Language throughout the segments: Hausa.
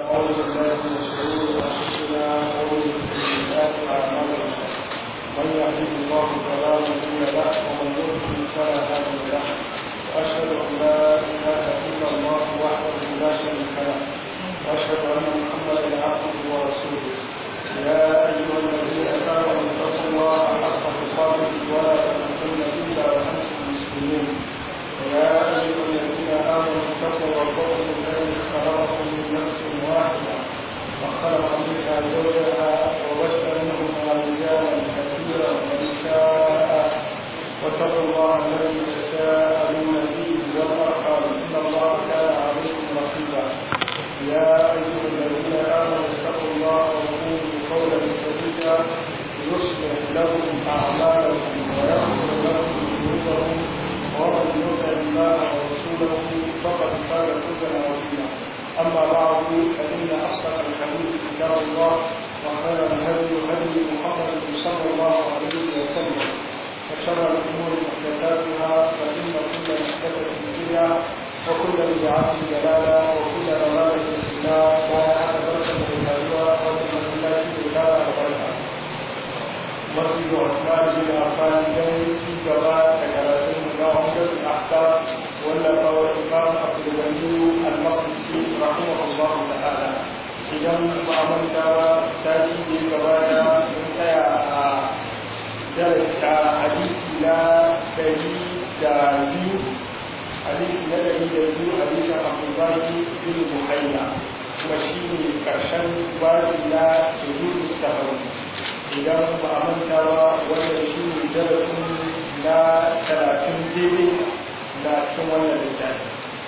أعوذ بالله من شرور أنفسنا ومن سيئات أعمالنا من يهده الله فلا مضل له ومن يضلل فلا هادي له وأشهد أن لا إله إلا الله وحده لا شريك له وأشهد أن محمدا عبده ورسوله يا أيها الذين آمنوا اتقوا الله حق تقاته ولا تموتن إلا وأنتم مسلمون يا أيها الذين آمنوا اتقوا ربكم الذي خلقكم من نفس واحدة وخلق منها زوجها وبث منهما رجالا كثيرا ونساء واتقوا الله الذي تساءلون به والأرحام إن الله كان عليكم رقيبا يا أيها الذين آمنوا اتقوا الله وقولوا قولا سديدا يصلح لكم أعمالكم ويغفر لكم ذنوبكم ومن يطع الله ورسوله فقد فاز فوزا عظيما اما بعد فان اصدق الحديث كتاب الله وخير الهدي هدي محمد صلى الله عليه وسلم وشر الامور محدثاتها فان كل محدثه بدعه وكل بدعه ضلاله وكل ضلاله في النار وعلى درجه الرسالة وبسم الله وبركاته مسجد عثمان بن عفان دai ci gaba da karatun na Umar al-Ahkam wanda kawai Imam Abdul Ghani al-Maqdisi rahimahullah ta'ala idan ba a manta ba ta ci da gaba da mun tsaya a darasi a hadisi na ɗari da biyu hadisi na ɗari da biyu hadisin Abdullahi bin Muhayya kuma shi ne ƙarshen babi na sujudu sahari idan ba a manta ba wannan shi ne darasin na talatin daidai na cikin wannan littafi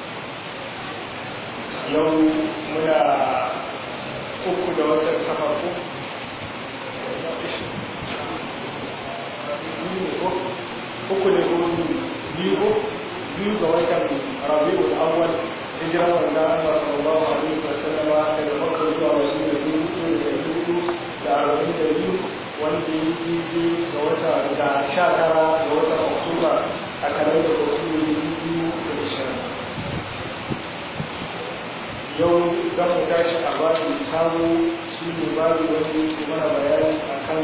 yau muna uku da watan safar ko uku ne ko biyu ko biyu ga watan rabi'ul awwal hijirar wanda Allah sallallahu alaihi wasallama daga Makka zuwa Madina dubu da dubu da arba'in da biyu wanda ya yi ga wata da sha tara ga watan Oktoba a kanar da Oktoba biyu da ishirin. Yau za mu tashi a babin samu shi ne babu wani ke mana bayani a kan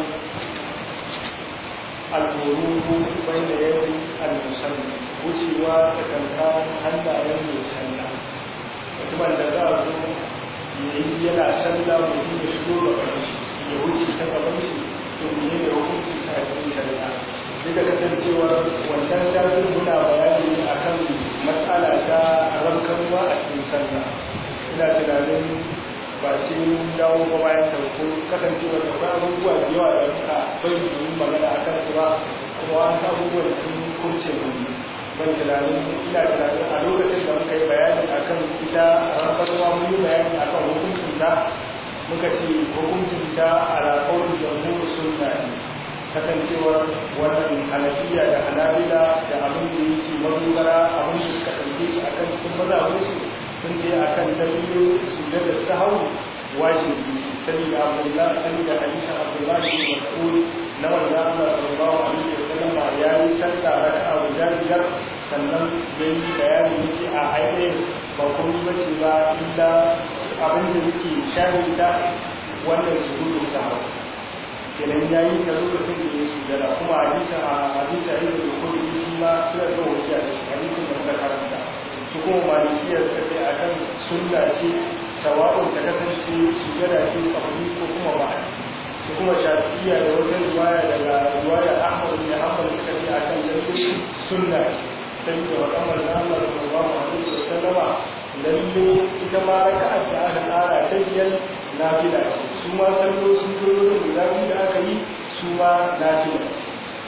al'uruhu bai da yadda al-musamman wucewa da kankan hannayen mai sallah mutumin da za a zo ya yi yana sallah mutum ya shigo gaban shi ya wuce ta gaban shi to ne da hukunci sa a cikin shari'a duk da kasancewar wancan sabbin muna bayani ne akan matsala ta rankarwa a cikin sallah ina tunanin ba sai mun dawo ba bayan sauko kasancewar da kuma abubuwa da yawa da muka bai yi magana a kansu ba kuma an abubuwa da sun kurce mu ban tunanin ina tunanin a lokacin da muka yi bayani akan ita rankarwa mun yi bayani akan hukuncin ta muka ce hukuncin ta alaƙar jamhur sunna ne kasancewar wannan hanafiya da hanabila da abin da yake madogara abin da suka ɗauke shi akan cikin mazabinsu sun je akan dalilin su da sahau wajibi sani da abdullahi sani da hadisan abdullahi bin mas'ud na wanda Allah sallallahu alaihi wasallam ya yi sallah raka'a guda biyar sannan ya yi bayani yake a ainihin ba komai bace ba illa abin da yake shahida wannan sujudu sahwa kenan ya yi ta lokacin da ya sujada kuma hadisa a hadisa ya da kudi shi ma suna da wuce a cikin hadisin da muka karanta su kuma malikiyar suka ce a kan sunna ce sawa'un ta kasance sujada ce kabuli ko kuma ba su kuma shafiya da wata riwaya daga riwaya ahmad bin hanbal suka ce a kan lalle sunna ce sai da wakamar da Allah sallallahu alaihi wasallama lalle ita ma raka'ar da aka tsara ta biyar nafila ce su ma sallo sun dole da guda biyu da aka yi su ma nafila ce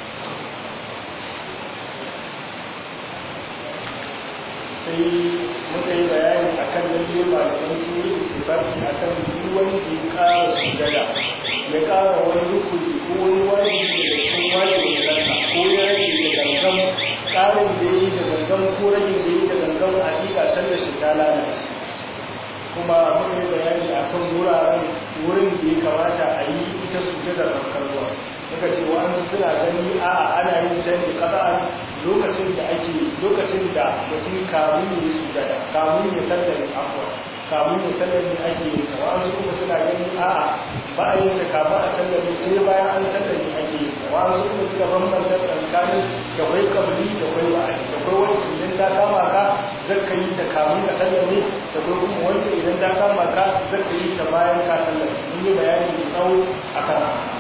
sai muka yi bayani a kan lalle malaman sun yi ittifaqi a kan duk wanda ya ƙara sujada ya ƙara wani rukuni ko wani wajibi da cikin wajibin sallah ko ya rage da gangan ƙarin da ya yi da gangan ko rage da ya yi da gangan hakika sallar shi ta lalace kuma muka yi bayani a kan wuraren wurin da ya kamata a yi ita sujadar rankarwa muka ce wa'ansu suna gani a ana yin ta ne kasa'an lokacin da ake lokacin da mutum kamun ya sujada kamun ya sallame afwa kamun ya sallame ake yin ta ba a yin ta kafin a sallame sai bayan an sallame ake yi wa su kuma suka bambanta tsakanin da kwai kabli da kwai ba'adi da kwai wani idan ta kama ka zaka yi ta kamun ka sallame da kwai kuma wanda idan ta kama ka zaka yi ta bayan ka sallame mun yi bayani mai tsawo akan haka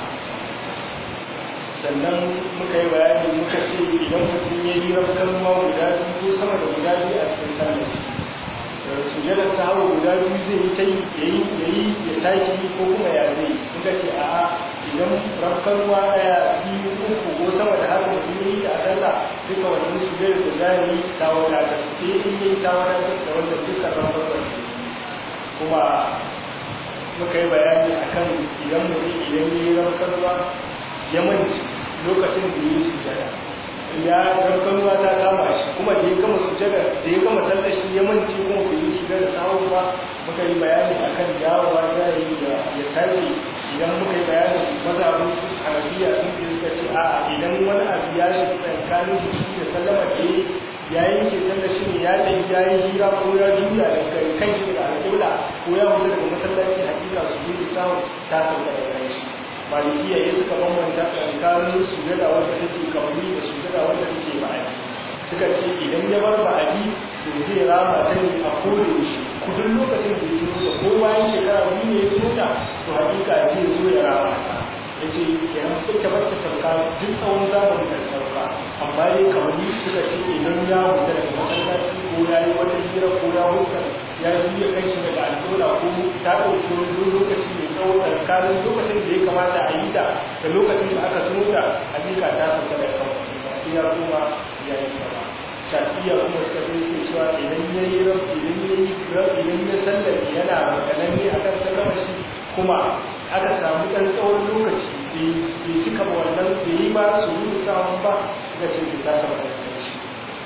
sannan muka yi bayani muka ce idan mutum ya yi rafkan ma guda biyu ko sama da guda biyu a cikin sallar sujadar ta hawa guda biyu zai yi ta yi ya yi ya tashi ko kuma ya zai suka ce a'a idan rafkan ma ɗaya biyu uku ko sama da haka mutum ya yi a sallah duka wannan sujadar da za yi ta wadata sai in yi ta wadata da wanda duka rafkan kuma muka yi bayani akan idan mutum idan ya yi rafkan ma ya manci lokacin da yi sujada ya gargaruwa ta kama shi kuma da ya gama sujada da ya gama sallar shi ya manci kuma bai yi sujada sahun ba muka yi bayani akan dawowa da yi da ya sake idan muka yi bayani mazhabin hanafiya sun ce suka ce a'a idan wani abu ya shi tsakanin shi da sallama da ya yanke sallar shi ne ya ɗan ya yi hira ko ya juya da kan shi daga alƙibla ko ya fita daga masallaci hakika su yi samu ta sauka da kan shi malikiya ya suka bambanta tsakanin sujada wanda take kabli da sujada wanda take ba'adi suka ce idan ya bar ba'adi to zai rama ta ne a kore shi kudin lokacin da ya tuno da ko bayan shekara biyu ne ya tuno da to hakika zai zo ya rama ta ya ce kenan suka bar ta tauka duk tsawon zamanin da tauka amma dai kabli suka ce idan ya wuce daga masallaci ko ya yi wata hira ko ya wuce ya juya kai shi daga alƙola ko ta ɗauki wani lokaci mai tsawo tsakanin lokacin da ya kamata a yi ta da lokacin da aka tuno da hakika ta sauka da kan sai ya kuma ya yi ba shafiya kuma suka fi ke cewa idan ya yi rab idan ya yi rab idan ya sallame yana makananne a kan sallama shi kuma aka samu ɗan tsawon lokaci bai cika ba wannan bai yi ba su yi samun ba suka ce ta sauka da shi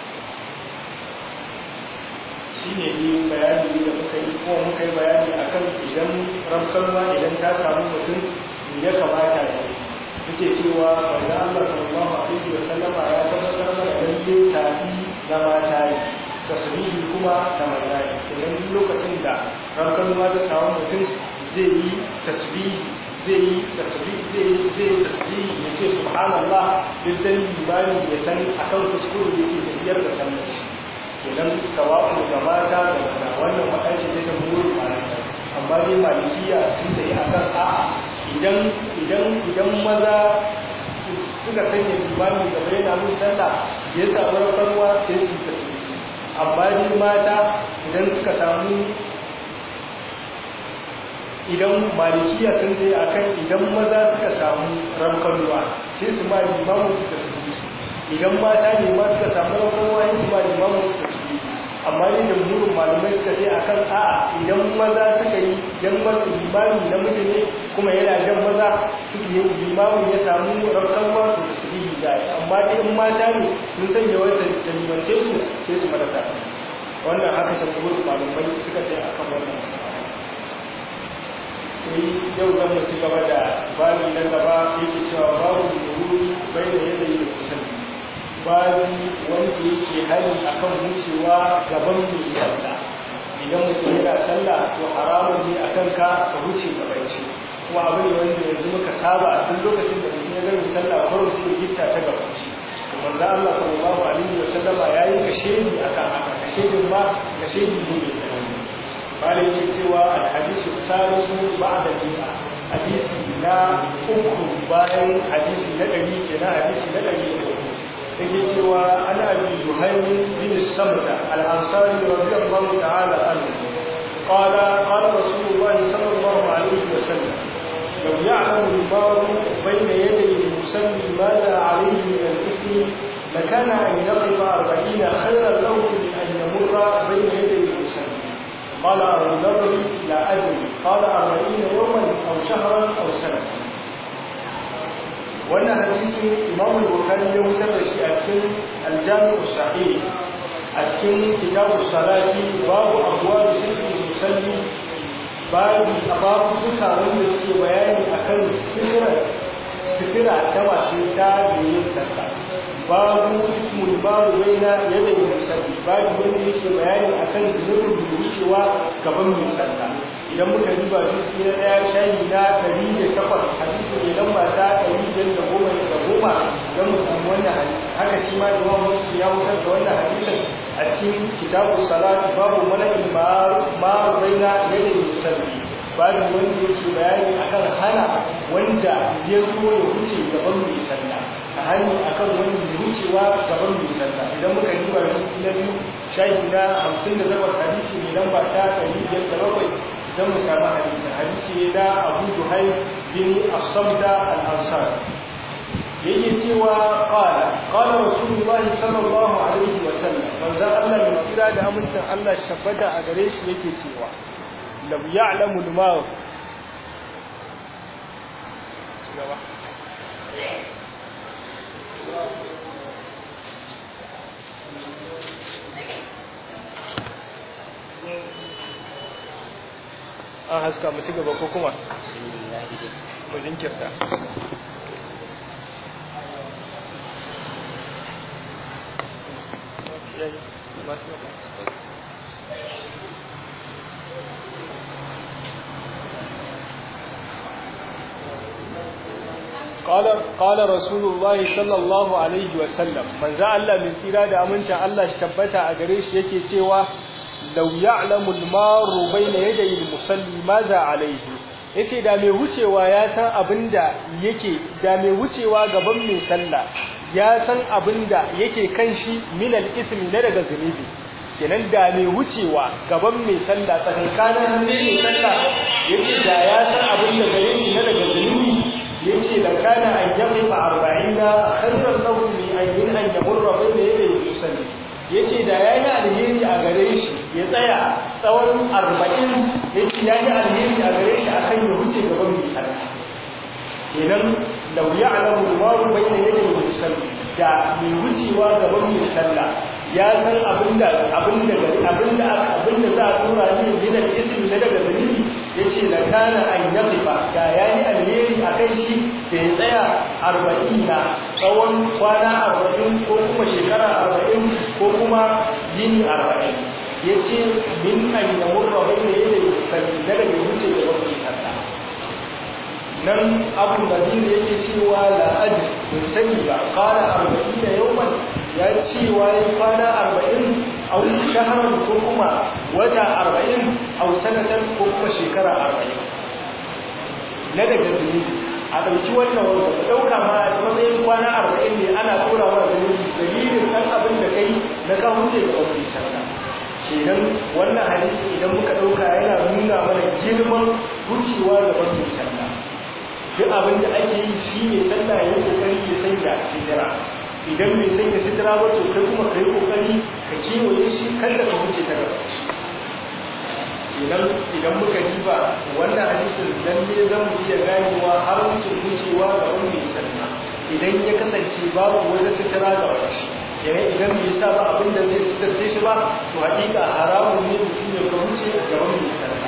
shi ne yi bayani da muka yi kuma muka yi bayani a kan idan ramkarwa idan ta samu mutum ya kamata ya yi muke cewa wanda Allah sallallahu alaihi wa sallama ya tabbatar mana lalle tafi na mata yi tasbihi kuma da maza yi idan lokacin da ramkarwa ta samu mutum zai yi tasbihi zai yi tasbihi zai yi zai yi tasbihi ya ce subhanallah duk dan limani ya san akan kuskure yake tafiyar da sallar shi idan sawa'u ga mata da maza wannan matashi ne ta buru malaka amma dai malikiya sun da yi akan a'a idan idan idan maza suka sanya limami gaba yana mun sallah ya samu rafarwa sai su tasiri amma dai mata idan suka samu idan malikiya sun da yi akan idan maza suka samu ramkarwa sai su ma limamu su tasiri idan mata ne ma suka samu rakon wayan su ba limamu suka ci amma ne jamhurin malamai suka ce a kan a'a idan maza suka yi idan wani limami na mace ne kuma yana jan maza suka yi limamin ya samu rakon wa to su yi da amma dai in mata ne sun sanya wata jalimance su sai su mata wannan haka jamhurin malamai suka ce a kan wannan sai yau zan mu ci gaba da babi na gaba yake cewa babu zuhuri bai da yadda yi da kusan babi wanda yake hari akan wucewa gaban mai sallah idan mutum yana sallah to haramun ne akan ka ka wuce gaban shi kuma abu ne wanda yanzu muka saba a duk lokacin da mutum ya ga mai sallah kawai sai gitta ta gaban shi to manzo Allah sallallahu alaihi wa sallama yayi kashedi akan haka kashedin ma kashedi ne mai tsanani malai yake cewa al-hadisu salisu ba'da bi'a hadisi na uku bayan hadisi na ɗari kenan hadisi na ɗari da uku yake cewa an abi juhaymi bin samta al-ansari radiyallahu ta'ala anhu qala qala rasulullah sallallahu alaihi wasallam لو يعلم المار بين يدي المسلم ماذا عليه من الاثم لكان ان يقف أربعين خيرا له من ان يمر بين يدي المسلم قال ابو ذر لا ادري قال أربعين يوما او شهرا او سنه wannan hadisin imam al-bukhari ya wutar da shi a cikin al-jami' sahih a cikin kitab salati babu abwab sirri musalli babu babu duka wanda suke bayani akan sirra sirra ta masu ta da yin sallah babu ismul babu baina yadda musalli babu wanda yake bayani akan zunubin da wucewa gaban mai sallah idan muka riba juz'i na ɗaya shayi na ɗari da takwas hadisi ne lamba ta ɗari biyar da goma da goma don mu samu wannan hadisi haka shi ma imam muslim ya wutar da wannan hadisin a cikin kitabu salat babu malakin ma baina yadda musalli babu wanda yake bayani akan hana wanda ya zo ya wuce gaban mai sallah a hani akan wanda ya wucewa gaban mai sallah idan muka riba juz'i na biyu shayi na hamsin da takwas hadisi ne lamba ta ɗari biyar da bakwai don mu samu hadisi hadisi ne na abu zuhai bin afsamda al-ansar yake cewa qala qala rasulullahi sallallahu alaihi wa sallam manzo Allah mai kira da amincin Allah shabbata a gare shi yake cewa lam ya'lamu al-ma an haska mu ci gaba ko kuma mu jinkirta قال قال رسول الله صلى الله عليه وسلم من ذا الله من tsira da amincin Allah shi tabbata a gare shi yake cewa law ya'lamu al-maru bayna yaday al-musalli maza alayhi yace da mai wucewa ya san abinda yake da mai wucewa gaban mai sallah ya san abinda yake kan shi min al-ismi na daga zunubi kenan da mai wucewa gaban mai sallah tsakankanin mai sallah yace da ya san abinda gare shi na daga zunubi yace da kana an yaqifa 40 khairan lahu min an yin an yamurra bayna yaday al-musalli yace da yayi alheri a gare shi ya tsaya tsawon 40 yace yayi alheri a gare shi akan ya wuce gaban mai sallah kenan law ya'lamu al-maru bayna yaday al-musalli da mai wucewa gaban mai sallah ya san abinda abinda abinda abinda za a tura ni yana ismi na daga dalili yace da kana an yaqifa da yayi alheri akan shi da ya tsaya 40 na tsawon kwana 40 ko kuma shekara 40 ko kuma yini 40 yace min an yamurra bayna yaday musalli daga ya wuce gaban mai sallah nan abu nadir yake cewa la ajr bin sani ba qala 40 yawman ya cewa ya kwana 40 aw shahran ko kuma wata 40 aw sanatan ko kuma shekara 40 na daga dalili a dauki wannan wanda dauka ma a matsayin kwana 40 ne ana tura wa dalili dalilin dan abin da kai na ka wuce ga wani shakka kenan wannan hadisi idan muka dauka yana nuna mana girman wucewa ga wani shakka duk abin da ake yi shi ne sallah ya kokari ya sanya hijira idan bai sanya hijira ba to kai kuma kai kokari ka kewaye shi kada ka wuce ta gaba idan idan muka diba wannan hadisin dan ne zan mu iya ganewa har wuce wucewa ga wani sallah idan ya kasance babu wata hijira ga wani yana idan bai sa ba abin da zai sitarce shi ba to hakika haramun ne mutum ya ka wuce ga wani sallah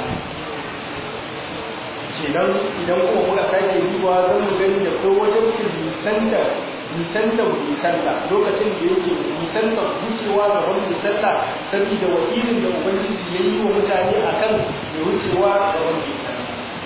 kenan idan kuma muka sake duba zan mu gani da ko wajen su nisanta nisanta nisanta lokacin da yake nisanta wucewa ga wani nisanta saboda wakilin da ubangiji ya yi wa mutane akan ya wucewa ga wani nisanta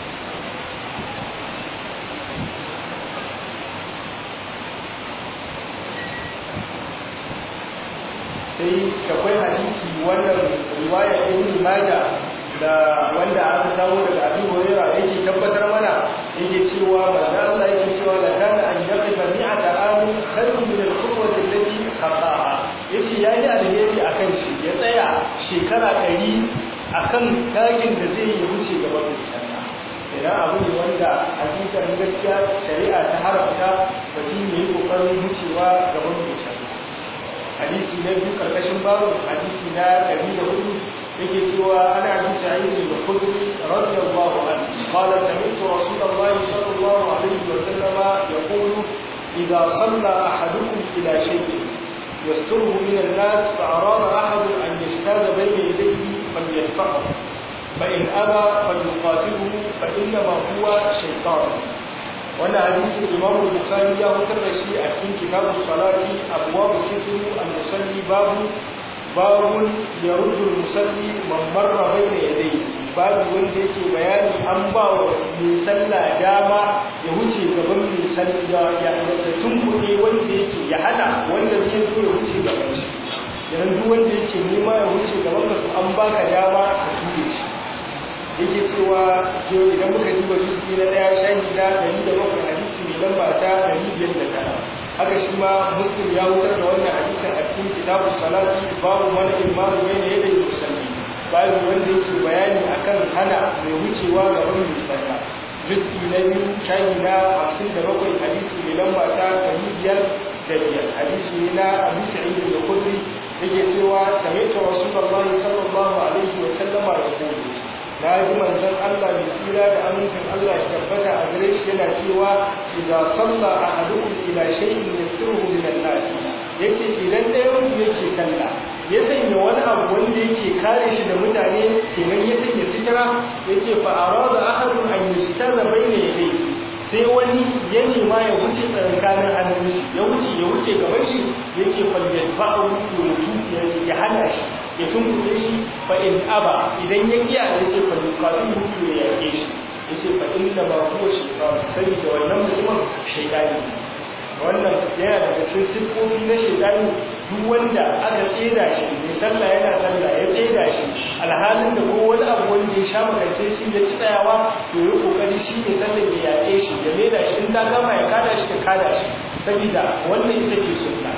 sai akwai hadisi wannan riwaya ibn majah da wanda aka samu daga Abi Hurairah yake tabbatar mana yake cewa manzo Allah yake cewa la kana an yaqifa mi'ata amin khairun min al-khutwati allati qata'a yace yayi alheri akan shi ya tsaya shekara 100 akan takin da zai yi wuce gaban mutane idan abu ne wanda hakikar gaskiya shari'a ta haramta mutum ya yi kokarin wucewa gaban mutane hadisi na biyu karkashin babu hadisi na 104 yake cewa ana bi sa'id al-khudri radiyallahu anhu qala sami'tu rasulullah sallallahu alaihi wa sallam yaqulu idha salla ahadukum ila shay'in yasturuhu min an-nas fa'arada ahad an yashtada bayna yadayhi falyadfa'hu فإن أبى فليقاتله فإنما هو شيطان وانا حديث الإمام البخاري يا مترشي أكين كتاب الصلاة أبواب الستر المصلي باب باب يرد المصلي من مر بين يديه babu wanda yake bayani an ba wa mai sallah dama ya wuce gaban mai sallah ya tunkuɗe wanda yake ya hana wanda zai zo ya wuce gaban shi yanzu duk wanda yake nema ya wuce gaban ka an baka dama ka tuɗe shi yake cewa idan muka duba juz'i na ɗaya shahi na ɗari da bakwai hadisi mai lamba ta ɗari biyar da tara haka shi ma muslim ya wutar da wannan hadisin a cikin kitabu salati babu wani imamu bai da yadda yi musalli babu wanda yake bayani akan hana mai wucewa ga wani mai sallah juz'i na biyu shahi na hamsin da bakwai hadisi mai lamba ta ɗari biyar da biyar hadisi ne na abu sa'id da khudri yake cewa sami'tu rasulullahi sallallahu alaihi wa sallama yaqulu na ji manzon Allah mai tsira da amincin Allah shi tabbata a gare shi yana cewa idza salla ahadukum ila shay'in yasiruhu min an-nas yace idan ɗayan ku yake sallah ya sanya wani abu wanda yake kare shi da mutane kenan ya sanya sitira yace fa arada ahadun an yustaza bayna yadayhi sai wani ya nema ya wuce tsakanin hannun shi ya wuce ya wuce gaban shi yace fal yadfa'u ya hana shi ya tunkuɗe shi fa in aba idan ya kiya ya ce fa yuqatilu ya yake shi ya ce fa inna ma huwa shaytan sai da wannan mutumin shaytani wannan yana daga cikin siffofi na shaytani duk wanda aka tseda shi mai sallah yana sallah ya tseda shi alhalin da ko wani abu wanda ya sha makance shi ya ci tsayawa to ya kokari shi ne sallah ya yake shi ya leda shi in ta gama ya kada shi ka kada shi saboda wannan ita ce sunna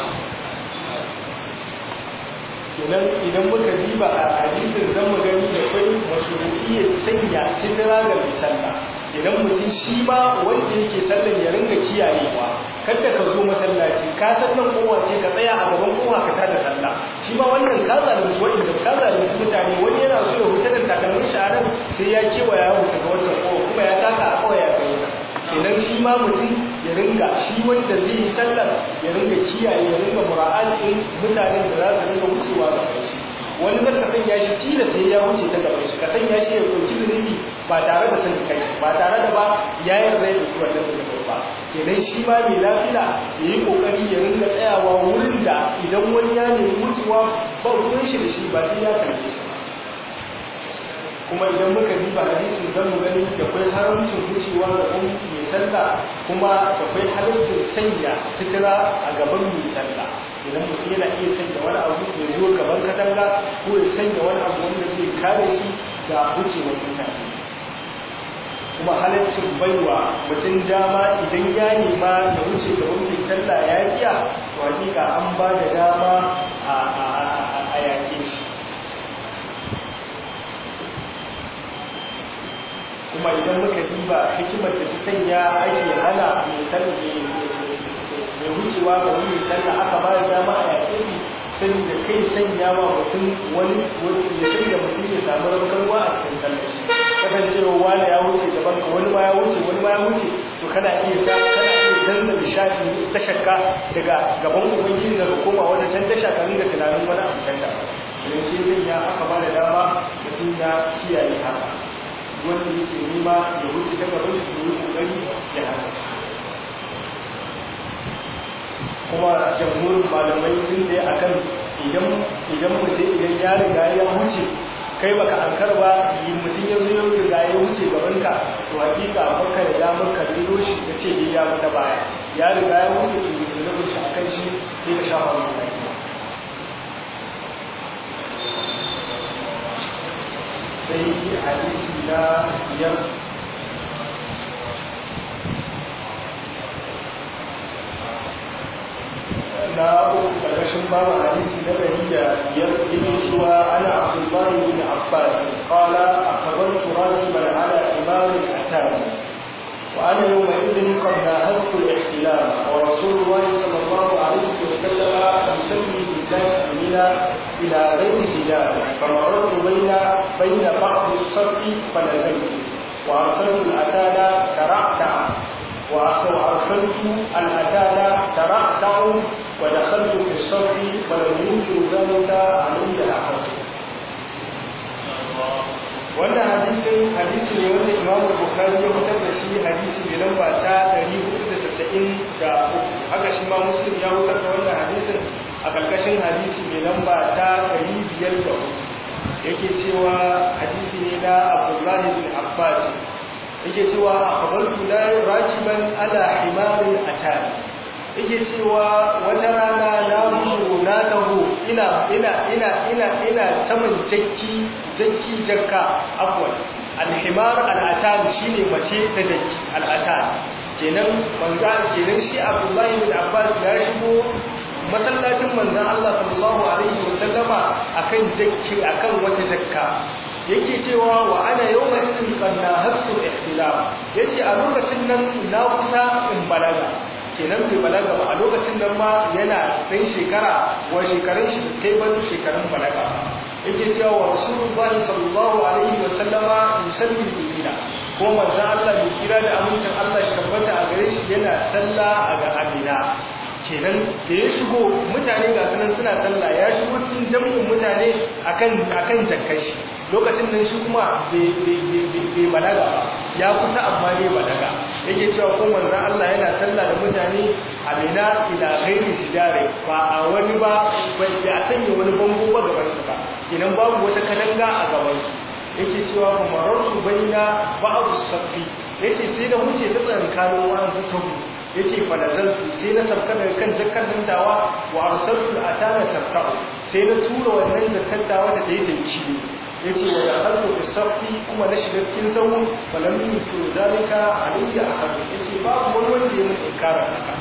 kenan idan muka diba a hadisin zan mu gani da kai masurufi ya sanya sidira ga mai sallah idan mutum shi ma wanda yake sallan ya ringa kiyayewa kada ka zo masallaci ka san nan kowa ce ka tsaya a gaban kowa ka tada sallah shi ma wannan ka zalunci wanda ka zalunci mutane wani yana so ya huta da takalmin shi a nan sai ya kewaya ya huta ga wancan kowa kuma ya taka a kawai ya kai kenan shi ma mutum ya ringa shi wanda zai yi sallar ya ringa kiyaye ya ringa mura'atin mutanen da za su ringa wucewa ga kai shi wani zan ka sanya shi tilas sai ya wuce ta gaban shi ka sanya shi ya ɗauki zunubi ba tare da sanin kai ba tare da ba ya yi rai da wannan zunubin ba kenan shi ma mai lafiya ya yi ƙoƙari ya ringa tsayawa wurin da idan wani ya nemi wucewa ba ruwan shi da shi ba sai ya karɓe shi ba kuma idan muka diba hadisin zan mu gani da kwai haramcin wucewa ga ɗan mai sallah kuma da kwai haramcin sanya fitira a gaban mai sallah idan mutum yana iya sanya wani abu ya zo gaban katanga ko ya sanya wani abu wanda zai kare shi da wucewar mutane kuma halaccin baiwa mutum dama idan ya nema ya wuce gaban mai sallah ya kiya to hakika an ba da dama a yake shi kuma idan muka diba hikimar da ta sanya ake hana mai sallah mai wucewa ga wani sallah aka ba da dama a yaƙe shi saboda kai sanya wa mutum wani ya sanya mutum ya samu rabkarwa a cikin sallar shi kasancewa wani ya wuce gaban ka wani ma ya wuce wani ma ya wuce to kana iya ta kana iya danna nishaɗi ta shakka daga gaban ubangiji daga koma wani can tasha ka ringa tunanin wani abu can da idan shi sanya aka ba da dama mutum ya kiyaye haka wanda yake nema ya wuce ta gaban shi yi kokari ya hana shi kuma jamhurin malamai sun da akan idan idan mutum idan ya riga ya wuce kai baka ankar ba mutum ya zo ya riga ya wuce gaban ka to hakika baka da damar ka rilo shi ka ce ya mata baya ya riga ya wuce to mutum da shi akan shi sai ka shafa mai sai hadisi na biyar na uku karkashin babu hadisi na ɗari da biyar yake cewa ana abdullahi bin abbas qala akhbartu rajulan ala imam al-atas وأنا يومئذ قد ناهزت الاحتلام ورسول الله صلى الله عليه وسلم يسمي بالله منى إلى غير جدال فمررت بين بين بعض الصف فنزلت وأرسلت الأتانا ترعتع وأرسلت الأتانا ترعتع ودخلت في الصف ولم ينكر ذلك علي أحد wannan hadisin hadisi ne wanda imamu bukari ya fitar da shi hadisi mai lamba ta 493 haka shi ma muslim ya fitar da wannan hadisin a karkashin hadisi mai lamba ta 504 yake cewa hadisi ne na abdullahi bin abbas yake cewa akhbartu la rakiban ala himarin atani yake cewa wata rana na mutu na taho ina ina ina ina ina saman jakki jakki jakka afwan alhimar al'atan shine mace ta jakki al'atan kenan banza kenan shi abdullahi bin abbas ya shigo masallacin manzon Allah sallallahu alaihi wasallama akan jakki akan wata jakka yake cewa wa ana yawma idin qanna haqqul ihtilaf yace a lokacin nan na kusa in balaga kenan bai balaga ba a lokacin nan ma yana ɗan shekara wa shekarun shi kai ban shekarun balaga yake cewa wa rasulullahi sallallahu alaihi wa sallama yusalli bina ko manzon Allah mai kira da amincin Allah shi tabbata a gare shi yana sallah a ga Amina kenan da ya shigo mutane ga sunan suna sallah ya shigo cikin jami'in mutane akan akan jakkar shi lokacin nan shi kuma bai balaga ba ya kusa amma ne balaga yake cewa ko manzon Allah yana sallah da mutane a Mina ila ghairi shidare ba a wani ba bai a sanya wani bango ba gaban su ba kenan babu wata kadanga a gaban su yake cewa fa marartu baina ba'd safi yace sai da wuce ta tsankanin wa'an sabu yace fa nazaltu sai na sabka daga kan jakkan dantawa wa arsaltu atana tabta'u sai na tura wannan jakkan dawa da tayi da ciwo yace wa dakhaltu fi safi kuma na shiga cikin sahu falam yutu zalika alayya ahad yace babu wani wanda ya mun inkara haka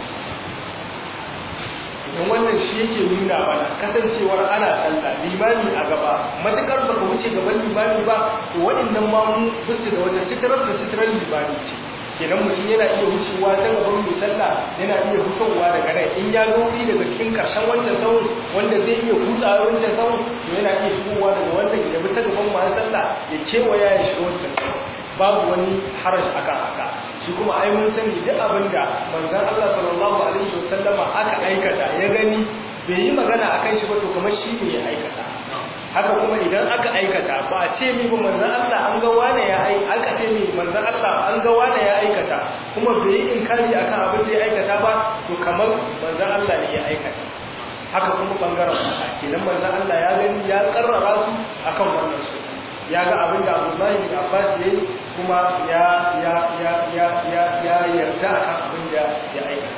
don wannan shi yake nuna mana kasancewar ana sallah limami a gaba matukar ba ka wuce gaban limami ba to waɗannan mamu bisu da wata sitirar da sitirar limami ce kenan mutum yana iya wucewa ta gaban mai sallah yana iya fitowa daga nan in ya zo wuri daga cikin karshen wannan sahun wanda zai iya kutsawa wancan sahun to yana iya shigowa daga wannan ya bi ta gaban masu sallah ya kewaya ya shiga wancan sahun babu wani harash akan haka shi kuma ai mun sani duk abin da manzon Allah sallallahu alaihi wasallama aka aikata ya gani bai yi magana akan shi ba to kamar shi ne ya aikata haka kuma idan aka aikata ba a ce mi ba manzon Allah an ga wane ya ai aka ce mi manzon Allah an ga wane ya aikata kuma bai yi inkari akan abin da ya aikata ba to kamar manzon Allah ne ya aikata haka kuma bangaren mata kenan manzon Allah ya gani ya karrara su akan wannan su ya ga abin da Abdullahi bin Abbas ya yi kuma ya ya ya ya ya ya yarda akan abin da ya aikata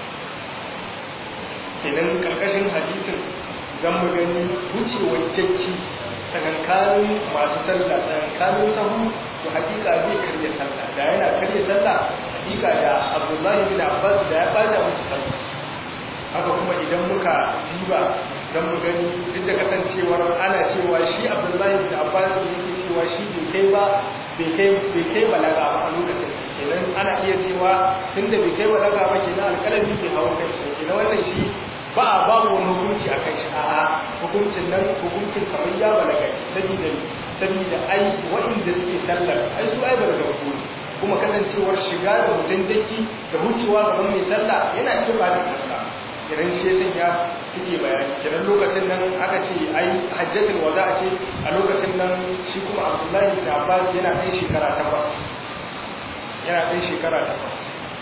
kenan karkashin hadisin zan mu gani wucewar jacci tsakankanin masu sallah tsakankanin sahu to hakika zai karya sallah da yana karya sallah hakika da abdullahi bin abbas da ya bada musu sallah haka kuma idan muka jiba don mu gani duk da kasancewar ana cewa shi abdullahi bin abbas ne yake cewa shi bai kai ba bai kai bai kai balaga ba a lokacin kenan ana iya cewa tunda bai kai balaga ba kenan alƙalami bai hawo kai shi kenan wannan shi ba a babu wani hukunci a kai shi a'a hukuncin nan hukuncin kamar ya balaga saboda saboda ai wa'inda suke sallar ai su ai balaga su kuma kasancewar shiga da mutum daki da wucewa gaban mai sallah yana iya ba da sallah kiran shi yasan ya suke bayani kiran lokacin nan aka ce ai hajjatul wada ce a lokacin nan shi kuma Abdullahi bin Abbas yana ɗan shekara takwas yana ɗan shekara takwas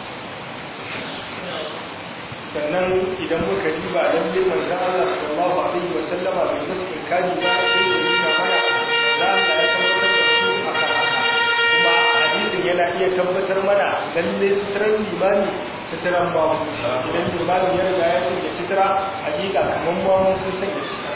sannan idan muka riba dan bin manzon Allah sallallahu alaihi wa sallama bai musu inkari ba sai da nuna mana da Allah ya tabbatar da su akan haka kuma hadisin yana iya tabbatar mana lalle suturan limani suturan babu idan limani ya riga ya sanya sutura hakika kamar babu sun sanya sutura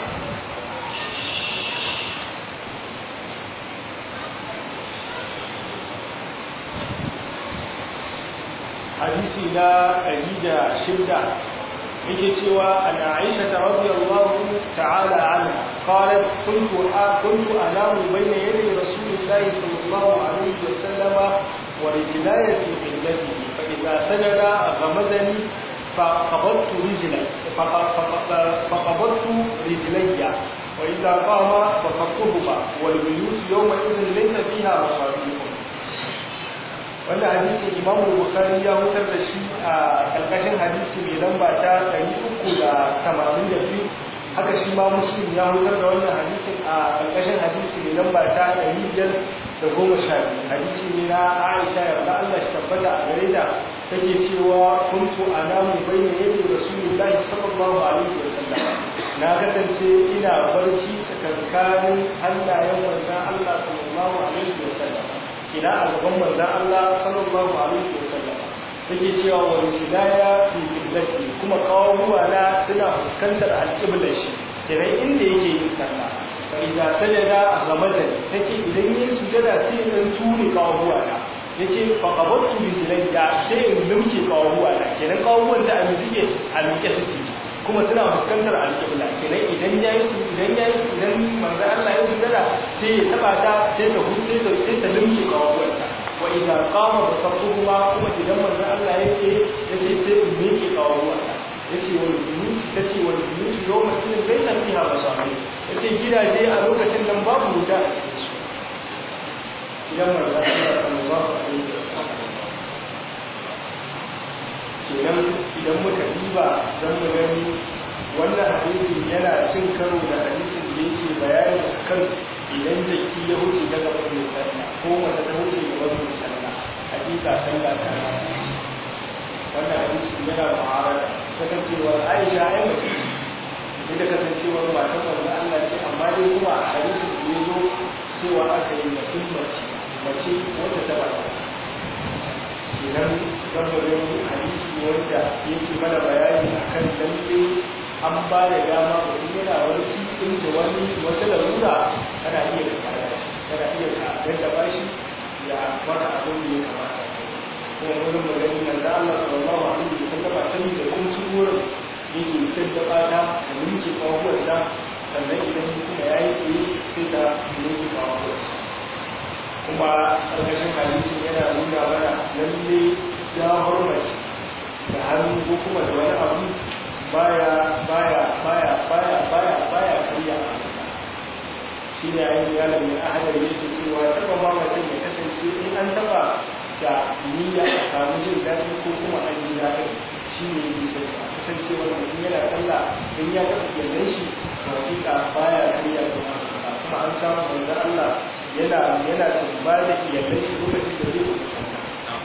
hadisi na ɗari da shidda yake cewa an aisha ta radiyallahu ta'ala anha qalat kuntu kuntu anamu bayna yaday rasulillahi sallallahu alaihi wa sallama wa rijlaya fi qillatihi fa idha sajada ghamadani فقبضت رجلي فقبضت رجلي وإذا قام فصدتهما والبيوت يومئذ ليس فيها مصابيح wannan hadisi imamu bukhari ya hutar da shi a karkashin hadisi mai lamba ta 382 haka shi ma muslim ya hutar da wannan hadisin a karkashin hadisi mai lamba ta 512 hadisi ne na aisha yarda Allah shi tabbata a gare ta take cewa kuntu anamu bayna yadi rasulullahi sallallahu alaihi wasallam na kasance ina barci tsakankanin hannayen manzan Allah sallallahu alaihi wa sallam ina a gaban manzan Allah sallallahu alaihi wa sallam take cewa wa risilaya fi qiblati kuma kawo ruwa na suna fuskantar alqiblar shi kiran inda yake yin sallah fa idza sajada ghamada take idan yin sujada sai in tuni kawo ruwa na yace fa qabattu bi zilayya sai in lumke kawo ruwa na kenan kawo ruwan da a suke a miƙe suke kuma suna fuskantar alƙibla kenan idan ya yi idan ya yi idan manzo Allah ya sujada sai ya taba ta sai ta huce ta sai ta limke kawawarta wa idan qama basatuhuma kuma idan manzo Allah yake yace sai in miƙe kawawarta yace wal buyut tace wal buyut yawma idin laysa fiha masabi yace gidaje a lokacin nan babu wuta a cikin su idan manzo Allah sallallahu alaihi wasallam kenan idan muka diba don mu gani wannan hadisin yana cin karo da hadisin da yake bayani kan idan jaki ya wuce daga wani sallah ko mace ta wuce ga wani sallah hakika sallah ta wannan hadisin yana mu'arada kasancewar Aisha ai mace ce da kasancewar matan manzo Allah ce amma dai kuma a hadisin da ya zo cewa aka yi mutum mace mace wata ta bata idan gambarin hadisi wanda yake mana bayani a kan lalle an ba da dama mutum yana wani sikin da wani wata larura kana iya da kare shi kana iya ka gaddaba shi ya maka abin da ya kamata kuma wurin magani nan da Allah sallallahu alaihi wasallam ta yi da kun ci wurin yake gaddaba ta da minke kawuwar ta sannan idan kuma ya yi sai ta minke kawuwar kuma ƙarƙashin hadisi yana nuna mana lalle ya hormace da hannu ko kuma da wani abu baya baya baya baya baya baya karya shi ne ayin yalan mai ahadar yake cewa taba ba mutum ya kasance in an taba da niyya a samu jin daɗi ko kuma an ji daɗin shi ne yake da a kasancewar mutum yana sallah in ya taɓa gyallen shi to hakika baya karya kuma kuma an samu manzo Allah yana yana tumba da iyalai shi lokacin da zai kusanta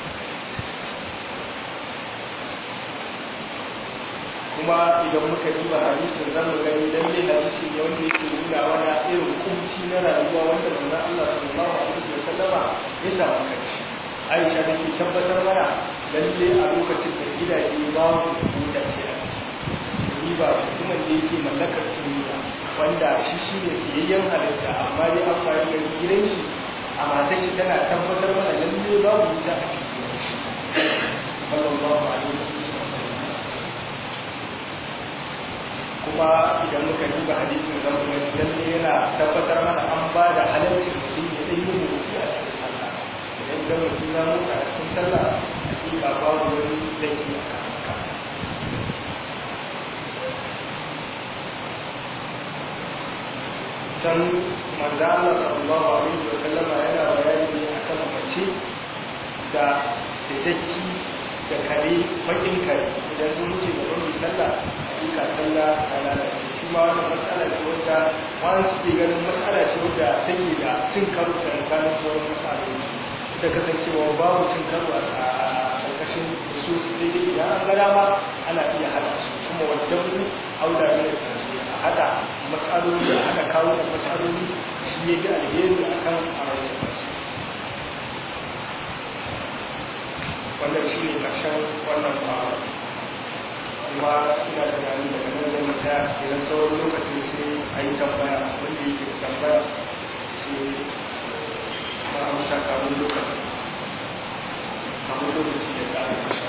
kuma idan muka diba hadisin zan mu gani dan ne hadisi ne wanda yake nuna wani irin kunci na rayuwa wanda manzon Allah sallallahu alaihi wasallama ya samu kanci Aisha da ke tabbatar mana lalle a lokacin da gidaje babu gidaje a ciki ba mutumin da yake mallakar duniya wanda shi shi ne biyayyen halitta amma dai an fara da gidan shi a matar shi tana tabbatar mana lalle babu wuta a cikin gidan shi sallallahu alaihi wasallam kuma idan muka duba hadisin zan kuma lalle yana tabbatar mana an ba da halarci mutum ya ɗan yi mutu a cikin sallah idan ga mutum ya mutu a cikin sallah hakika babu wani laifi a kan can manzo Allah sallallahu alaihi wa sallama yana bayani ne akan mace da da zaki da kare bakin kare idan sun wuce da wani sallah hakika sallah ta lalace shi ma wannan matsala ce wadda wani suke ganin matsala ce wadda take da cin karo da tsakanin sauran matsaloli da kasancewa babu cin karo a ƙarƙashin su sai dai idan an ga dama ana iya hada su kuma wajen aula ne da hada matsaloli da aka kawo da matsaloli shi ya ga alheri a kan arzikin masu wannan shi ne ƙarshen wannan fara kuma ina da gani daga nan zai mata idan sauran lokacin sai a yi tambaya wanda yake da tambaya sai ma amsa kamun lokacin kamun lokaci da ƙara ƙarshen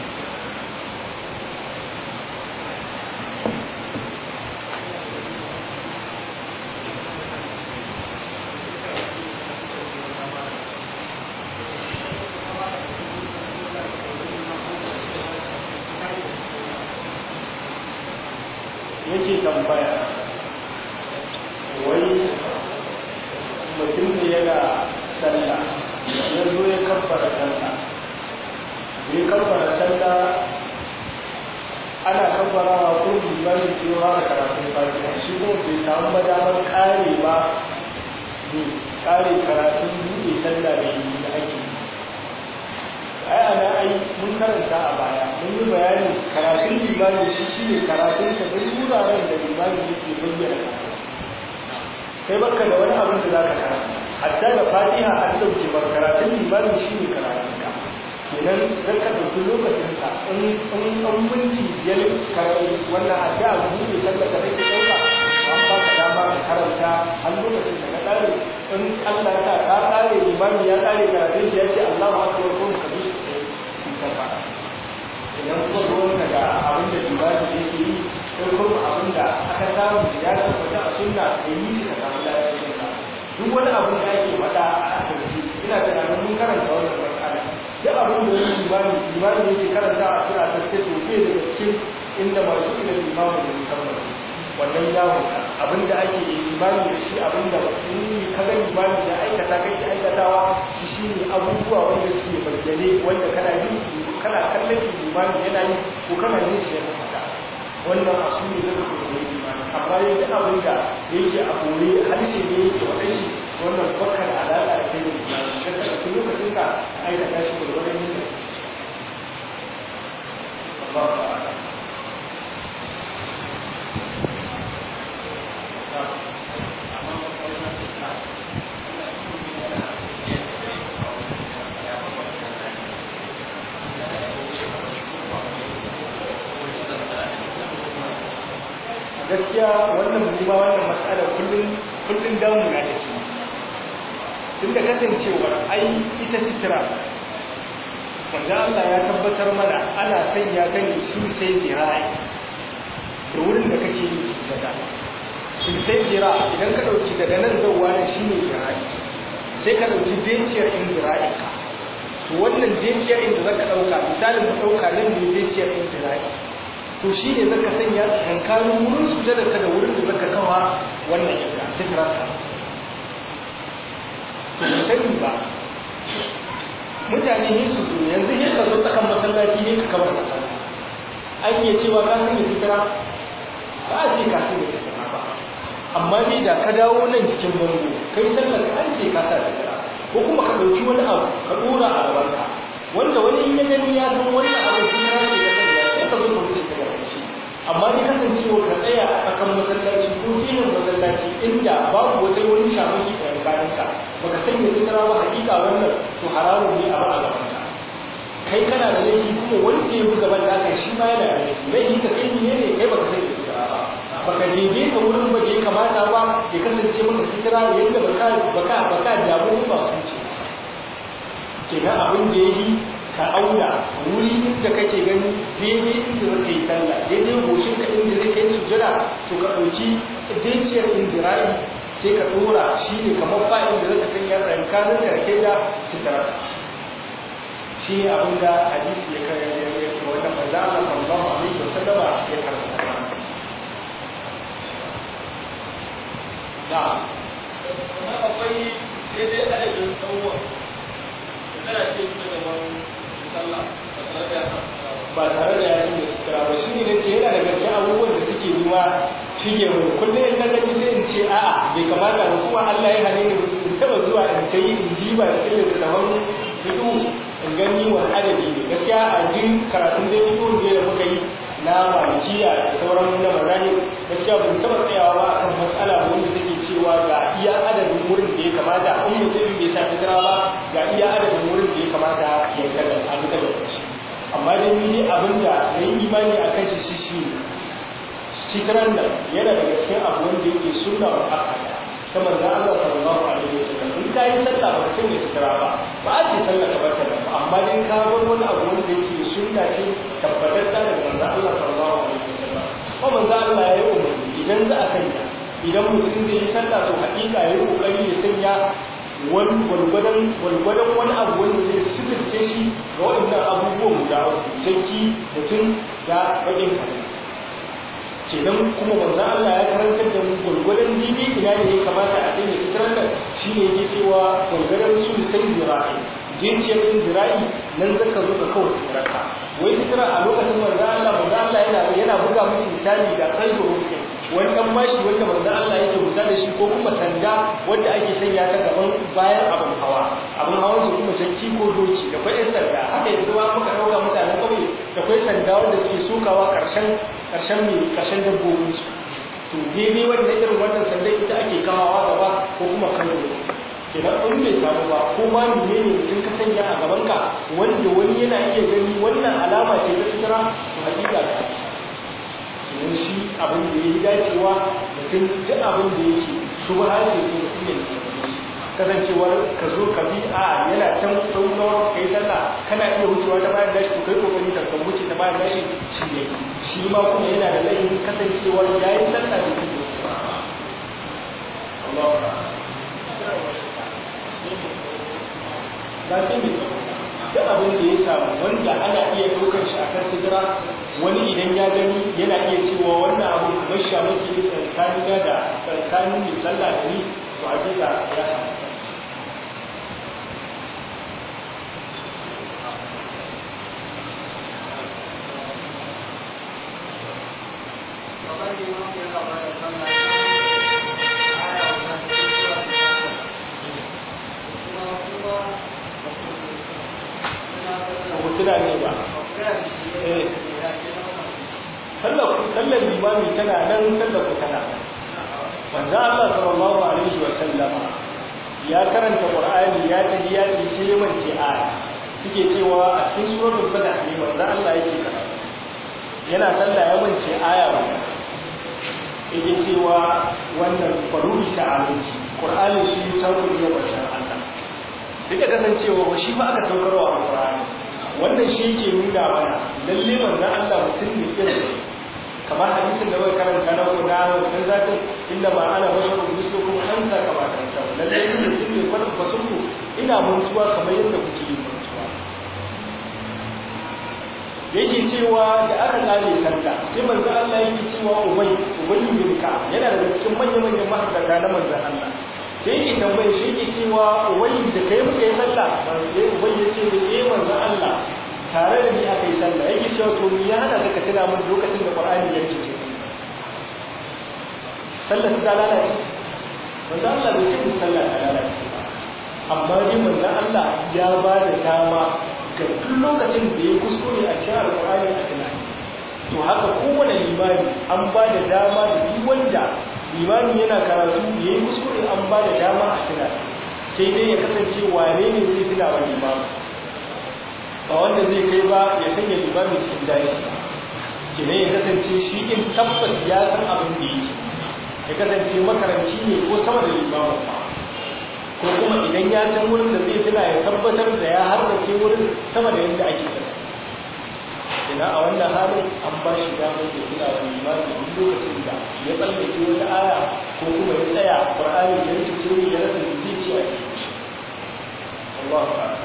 yake tambaya wai mutum ne yana sallah ya zo ya kabbara sallah ya kabbara sallah ana kabbarawa ko limanin cewa da karatun fatiha shi kuma bai samu madamar kare ba ne kare karatun buɗe sallah da yi da ake ai ana ai mun karanta a baya mun yi bayanin karatun limami shi shi ne karatun ka duk wuraren da limami yake bayyana kai baka da wani abin da za ka karanta hatta da fatiha an dauke ba karatun limami shi ne karatun ka kenan zan ka ɗauki lokacin ka in in an minti biyar karatu wannan adda a buɗe sallar da kake ɗauka an ba ka dama ka karanta har lokacin da ka ƙare in Allah sa ka ƙare limami ya ƙare karatun shi ya ce Allahu akbar ko ka bi sai idan kuma ruwanka da abin da limami yake yi ko kuma abin da aka samu ya tabbata a sunna ka yi shi ka samu lafiyar sunna duk wani abin da ake faɗa a asibiti ina tunanin mun karanta wannan mas'ala duk abin da wani limami limami yake karanta a suna ta ce to ke daga cikin inda masu ila limami da musamman wannan yawon abin da ake limami da shi abin da in ka ga limami da aikata kai da aikatawa shi shi ne abubuwa wanda suke bayyane wanda kana yi kana kallon limami yana yi ko kana yin shi yana fata wannan a su ne zaka kuma yi limami amma yadda abin da yake a kore harshe ne yake waɗanshi wannan bakar alaƙa da kai da limami ka ɗauki lokacin ka aikata shi gwargwadon yin da Allah ta'ala gaskiya wannan ma wannan matsalar kullum kullum damu na da shi tunda kasancewar ai ita fitira wanda Allah ya tabbatar mana ana sanya ta ne su sai zira'i da wurin da kake yi su daga su sai zira idan ka dauki daga nan zauwa da shi ne zira'i sai ka dauki jenciyar in zira'i ka to wannan jenciyar inda zaka dauka misalin mu dauka nan ne jenciyar in zira'i to shi ne zaka sanya tsakankanin wurin sujada ka da wurin da zaka kawa wannan yanka fitrarka to ba sani ba mutane ne su zo yanzu ne ka zo tsakan masallaci ne ka kawar masallaci an iya cewa ka sanya fitra ba a ce ka sanya fitra ba amma dai da ka dawo nan cikin bango kai sallar an ce ka sa fitra ko kuma ka ɗauki wani abu ka ɗora a gabanka wanda wani in ya gani ya san wannan abu fitra ne da sanya ka zo ka wuce ta gaba shi amma ni kasancewa ka tsaya a tsakan masallaci ko ginin masallaci inda babu wata wani shamaki a yankanin ka baka sanya sutura ba hakika wannan to haramun ne a ba a gaban ka kai kana da laifi kuma wanda ya buga ban naka shi ma yana da laifi laifi ka kai ne ne kai baka sanya sutura ba baka jebe ka wurin ba da ya kamata ba ya kasance maka sutura da yadda baka baka baka damu ba su ce kenan abin da ya yi ka auna wuri inda kake gani daidai inda zaka yi sallah daidai goshin ka inda zai kai sujjada to ka ɗauki jinciyar indirai sai ka ɗora shi ne kamar ba inda zaka sanya rankanin karke da sutura shi ne abin da hadisi ya kare ya yi wanda manzo Allah sallallahu alaihi wasallama ya karanta da na akwai daidai adadin tsawon kana ce su gaban sallah ba tare da yayin da suka ba shi ne da yana daga cikin abubuwan da suke ruwa shige mu kullum in na gani sai in ce a'a bai kamata ba kuma Allah ya hane ni in taba zuwa in kai in ji ba da cikin da zaman fitu in gani wa adadi ne gaskiya a jin karatun da fito da muka yi na malikiya da sauran na mazani gaskiya ban taba tsayawa ba akan matsala wanda take cewa ga iya adadin wurin da ya kamata in mutum bai sa fitira ba ga iya adadin wurin da ya kamata ya kada a duka da shi amma dai ni abin da na yi imani a kan shi shi shi shikaran nan yana daga cikin abu wanda yake sunna wa akada ta manzo Allah sallallahu alaihi wasallam in ka yi sallah ba ka sanya sutura ba ba a ce sallah ka barka da amma dai ka bar wani abu wanda yake sunna ce tabbatar da manzo Allah sallallahu alaihi wasallam ko manzo Allah ya yi umarni idan za a sanya idan mutum zai yi sallah to hakika ya yi kokari ya sanya wani gwargwadon gwargwadon wani abu wanda zai sifirce shi ga waɗannan abubuwan guda jakki mutum da baƙin kare kenan kuma manzon Allah ya karantar da mu gwargwadon jibi ina ne ya kamata a sanya fitrar da shi ne yake cewa gwargwadon su sai zira'i jinciyar din zira'i nan zaka zo ka kawai sitirarka wai fitrar a lokacin manzon Allah manzon Allah yana yana buga musu misali da kalbu rukin wani dan bashi wanda manzo Allah yake guda da shi ko kuma sanda wanda ake sanya ta gaban bayan abin hawa abin hawan su kuma shakki ko doki da kwai sanda haka yanzu ba muka dauka mutanen kauye da kwai sanda wanda suke sokawa karshen karshen mai karshen dabbobin su to daidai wannan irin wannan sanda ita ake kawawa gaba ko kuma kan kenan in bai samu ba ko ma menene mutum ka sanya a gaban ka wanda wani yana iya gani wannan alama ce ta tsira to hakika ka domin shi abin da ya yi dacewa mutum duk abin da yake shubha ne to mutum ya nisanci kasancewar ka zo ka bi a yana can ɗaukawar kai sallah kana iya wucewa ta bayan dashi to kai kokari ka kan wuce ta bayan dashi shi ne shi ma kuma yana da laifin kasancewar yayin sallah da kuma Allah ba sai mai duk abin da ya samu wanda ana iya ɗaukar shi a kan sidira wani idan ya gani yana iya cewa wannan abu kamar shamaki ne tsakanina da tsakanin mai sallah da ni to hakika ya samu tuna ne ba sallar limami tana nan sallar ku tana manzo Allah sallallahu alaihi wa sallama ya karanta qur'ani ya taji ya ce sai man ce aya suke cewa a cikin suratul fath ne manzo Allah yake karatu yana sallah ya mance aya ba yake cewa wannan faruri sha'alanci qur'ani shi sauƙin ya bashan Allah duka kasancewa ba shi ba aka saukarwa a qur'ani wannan shi yake nuna mana lalle manzon Allah mutum ne irin kamar hadisin da muka karanta na guda wannan zatin inda ma ana basharun mislukum anta kama tanta lalle ne mutum ne kwatan fasunku ina mantuwa kamar yadda kuke yin mantuwa yake cewa da aka kare sallah sai manzo Allah yake cewa ubay ubay bin ka yana daga cikin manyan manyan mahaddata na manzon Allah sai yake tambaye shi yake cewa ubay da kai muka yi sallah sai ubay ya ce eh manzon Allah tare da ni aka yi sallah yake cewa to ni ya hana ka tuna min lokacin da Qur'ani yake ce sallah ta lalace manzo Allah bai ce sallah ta lalace amma dai manzo Allah ya ba da dama ga duk lokacin da ya kuskure a cikin alƙur'ani a tunani to haka kowane limami an ba da dama da duk wanda limami yana karatu da ya yi kuskure an ba da dama a tunani sai dai ya kasance wane ne zai tuna wa limami ba wanda zai kai ba ya sanya limami cikin dashi kenan ya kasance shi in tabbas ya san abin da yake ya kasance makaranci ne ko sama da limamin ba ko kuma idan ya san wurin da zai tuna ya tabbatar da ya harbace wurin sama da yadda ake sa ina a wannan halin an ba shi damar da tuna wa limani duk lokacin da ya tsallake wata aya ko kuma ya tsaya qur'ani ya rikice ya rasa zai ce a cikin Allah ta'ala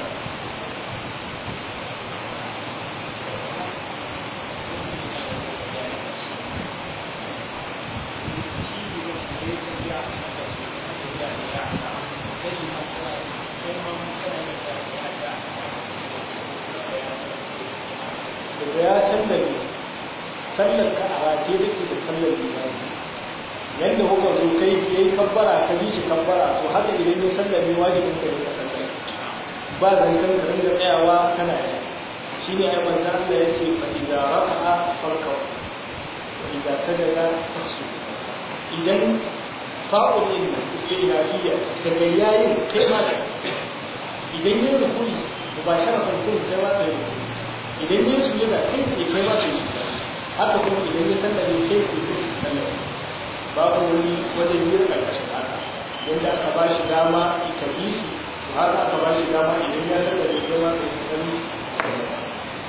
da ya sallame sallar ka a race da ke da sallar limani yadda kuka zo kai ya yi kabbara ka bi shi kabbara to haka idan ya sallame wajibin ka ne ka sallar ba zancen ka ringa tsayawa kana yi shi ne ai manzo Allah ya ce fa idza raka'a farka wa idza sajada fasu idan fa'ul din ilahiya daga yayin kai ma idan yin rukuni ba sharafin kun sai ma sai idan yin su yana kai ne kai ma sai haka kuma idan ya sallame kai ne kai sallame babu wani wajen yin karkashin haka yadda aka ba shi dama ita bi su to haka aka ba shi dama idan ya sallame kai ma sai sallame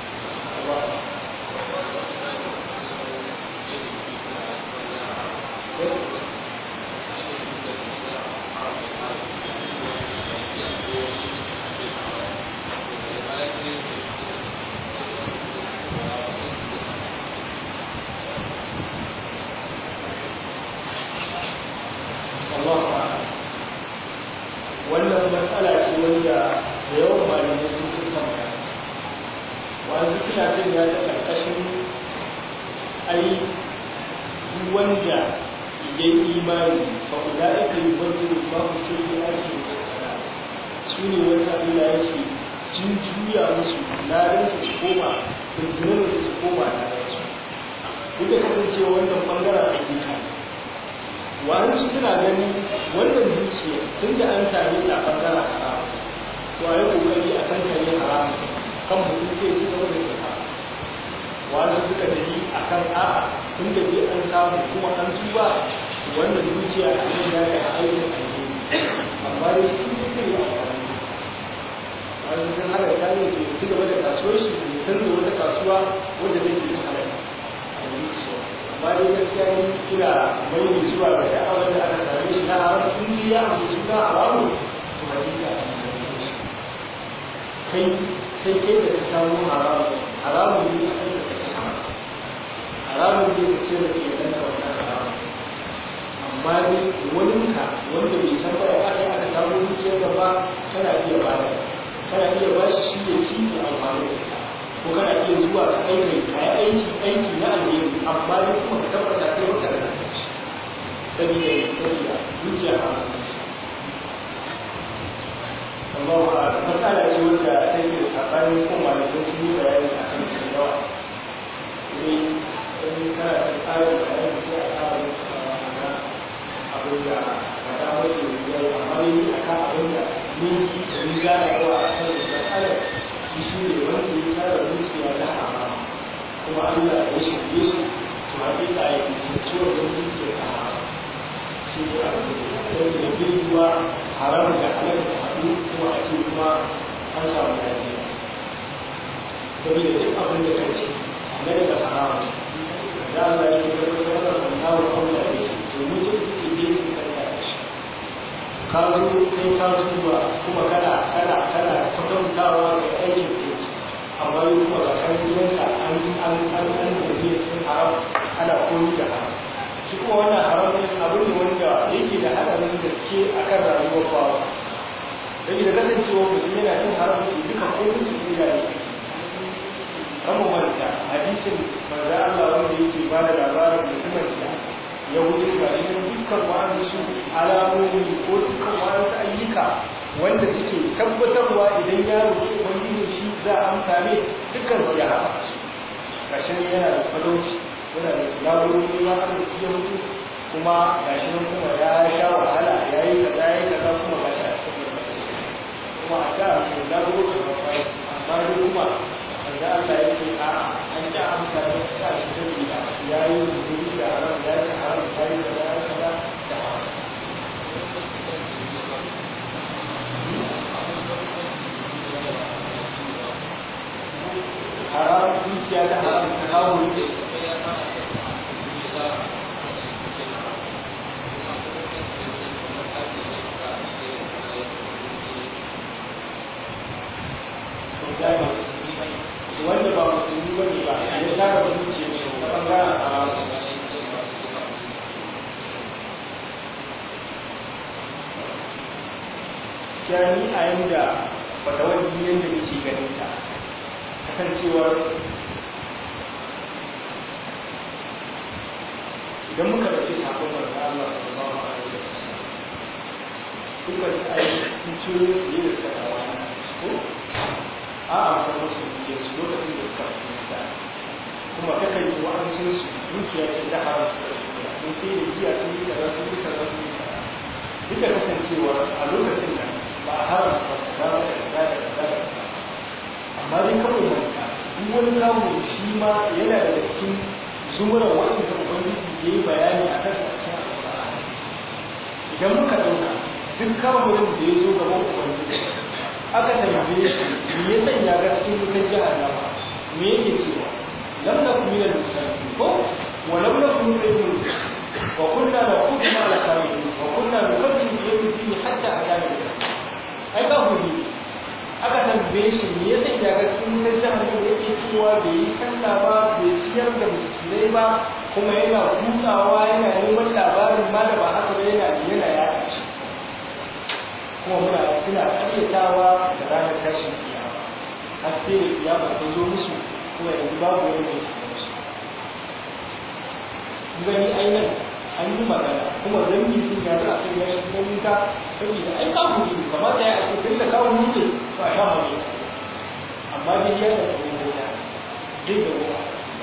wannan matsala ce wanda da yawan malamai sun fi kama wani suna jin ya ta ƙarƙashin ai wanda idan imani fa kula aka yi wanda ba ku ce ya ake su ne wanda Allah yake jinju juya musu ladan su koma da zunubi su koma ladan su duk da kasance wannan bangaren hakika wa'ansu suna gani wannan dukiya tun da an same ta bangaren haram to a yi kokari a kan kare haram kan mutum zai ci gaba da shaka wa'ansu suka tafi a kan a'a tun da dai an samu kuma an tuba wannan dukiya a nan ya ga aikin alheri amma dai shi ne zai yi amfani wani sun hada ta ne su ci gaba da kasuwar shi da canza wata kasuwa wanda zai yi hada amma dai gaskiya ni ina mai da zuwa ga sha'awar da aka same shi na haram in dai ya amince suna haramu to hakika kai kai kai da ka samu haramu haramu ne a kai da ka samu haramu ne ka ce da iyalan ka wannan haramu amma dai wani ka wanda bai san ba ya aka aka samu dukiyar da ba kana iya ba kana iya ba shi shi ne ci da amfani da ita ko kana iya zuwa ka aiki ka yi aiki aiki na alheri amma dai kuma ka tabbata sai wata da shi sabida ya sabida dukiya a Allah a matsala ce wanda take da tsakanin ko malamin sun yi bayani a kan shi yawa ne in kana da tsarin bayani sai a tsara abin da ka ta mace yau amma dai a kan abin da ni ni gane yawa a kan matsalar shi shi ne wanda ya tara dukiya na haram kuma Allah ya shirye su su haƙiƙa ya yi ciwon da dukiya ta haram shi ne abin da ya girma haram da halal da haɗu kuma a ce kuma an samu lafiya saboda duk abin da kai ci na daga haram da Allah ya yi tabbatar da wannan wa Allah ya ce domin duk da ke su karka da shi ka zo kai ka zuwa kuma kana kana kana kwatantawa ga aikin ke amma yi kuma ga kan yanka an an an an da ke cikin haram ana koyi da haram shi kuma wannan haram ne abu ne wanda yake da hadarin gaske akan rayuwar bawa sai da kasancewa mutum yana cin haram ne duka komai su iya ne kama manta hadisin manzo Allah wanda yake ba da labarin mutumin da ya wuce ga shi dukkan wa'ansu alamomi ko dukkan wa'ansu ayyuka wanda suke tabbatarwa idan ya roƙi ubangiji shi za a amsa ne dukkan su ya haɗa su ƙarshen yana da talauci yana da labarori ma arziki ya mutu kuma gashi nan kuma ya sha wahala ya yi kaza ya yi kaza kuma gashi a cikin kuma a da mai labarori da kwai amma dai kuma da Allah ya ce a an ji amsa da sa shi da gida ya yi rubuni da haram ya ci haram ya yi kaza ya kaza da haram haram dukiya da haram ta hawo ne wanda ba musulmi ba ne ba ya tara da dukiya ta bangaren haram ni a yanda fatawar yadda nake ganin ta kasancewar idan muka ɗauki sakon manzo Allah sallallahu alaihi wasallam dukkan su ai sun ciro fiye da sakawa ko a amsa musu dukiya su lokacin da suka su da kuma kakan yi wa'ansun su dukiya ce da haram su da dukiya mun sai da giya sun yi kaza sun yi kaza sun yi kaza duk da kasancewar a lokacin nan ba a haramta kaza da kaza da kaza da kaza amma dai kawai manta duk wani kawo shi ma yana da cikin zumuran wanda da ubangiji ya yi bayani a kan cikin alƙur'ani idan muka ɗauka duk kamurin da ya zo gaban ubangiji aka tambaye shi me ya sanya ga cikin wutar jahannama me yake cewa lam nakum min al-musallin ko wa lam nakum min al wa kunna naqudu ma la kamin wa kunna nukazzibu bi yawmi din hatta atana ai ba hu aka tambaye shi me ya sanya ga cikin wutar jahannama yake cewa bai yi sallah ba bai ciyar da musulmai ba kuma yana hutawa yana neman labarin ma da ba haka ba yana yana yaɗa shi kuma muna suna karyatawa da ranar tashin kiyama har sai da kiyama ta zo musu kuma yanzu babu wani mai su musu gani ainihin an yi magana kuma zan yi sun gari a kan yashi kuma wuta saboda ai kawo ne kamata ya ake tun da kawo ne to a sha mai amma dai ya da kuma wuta duk da wuta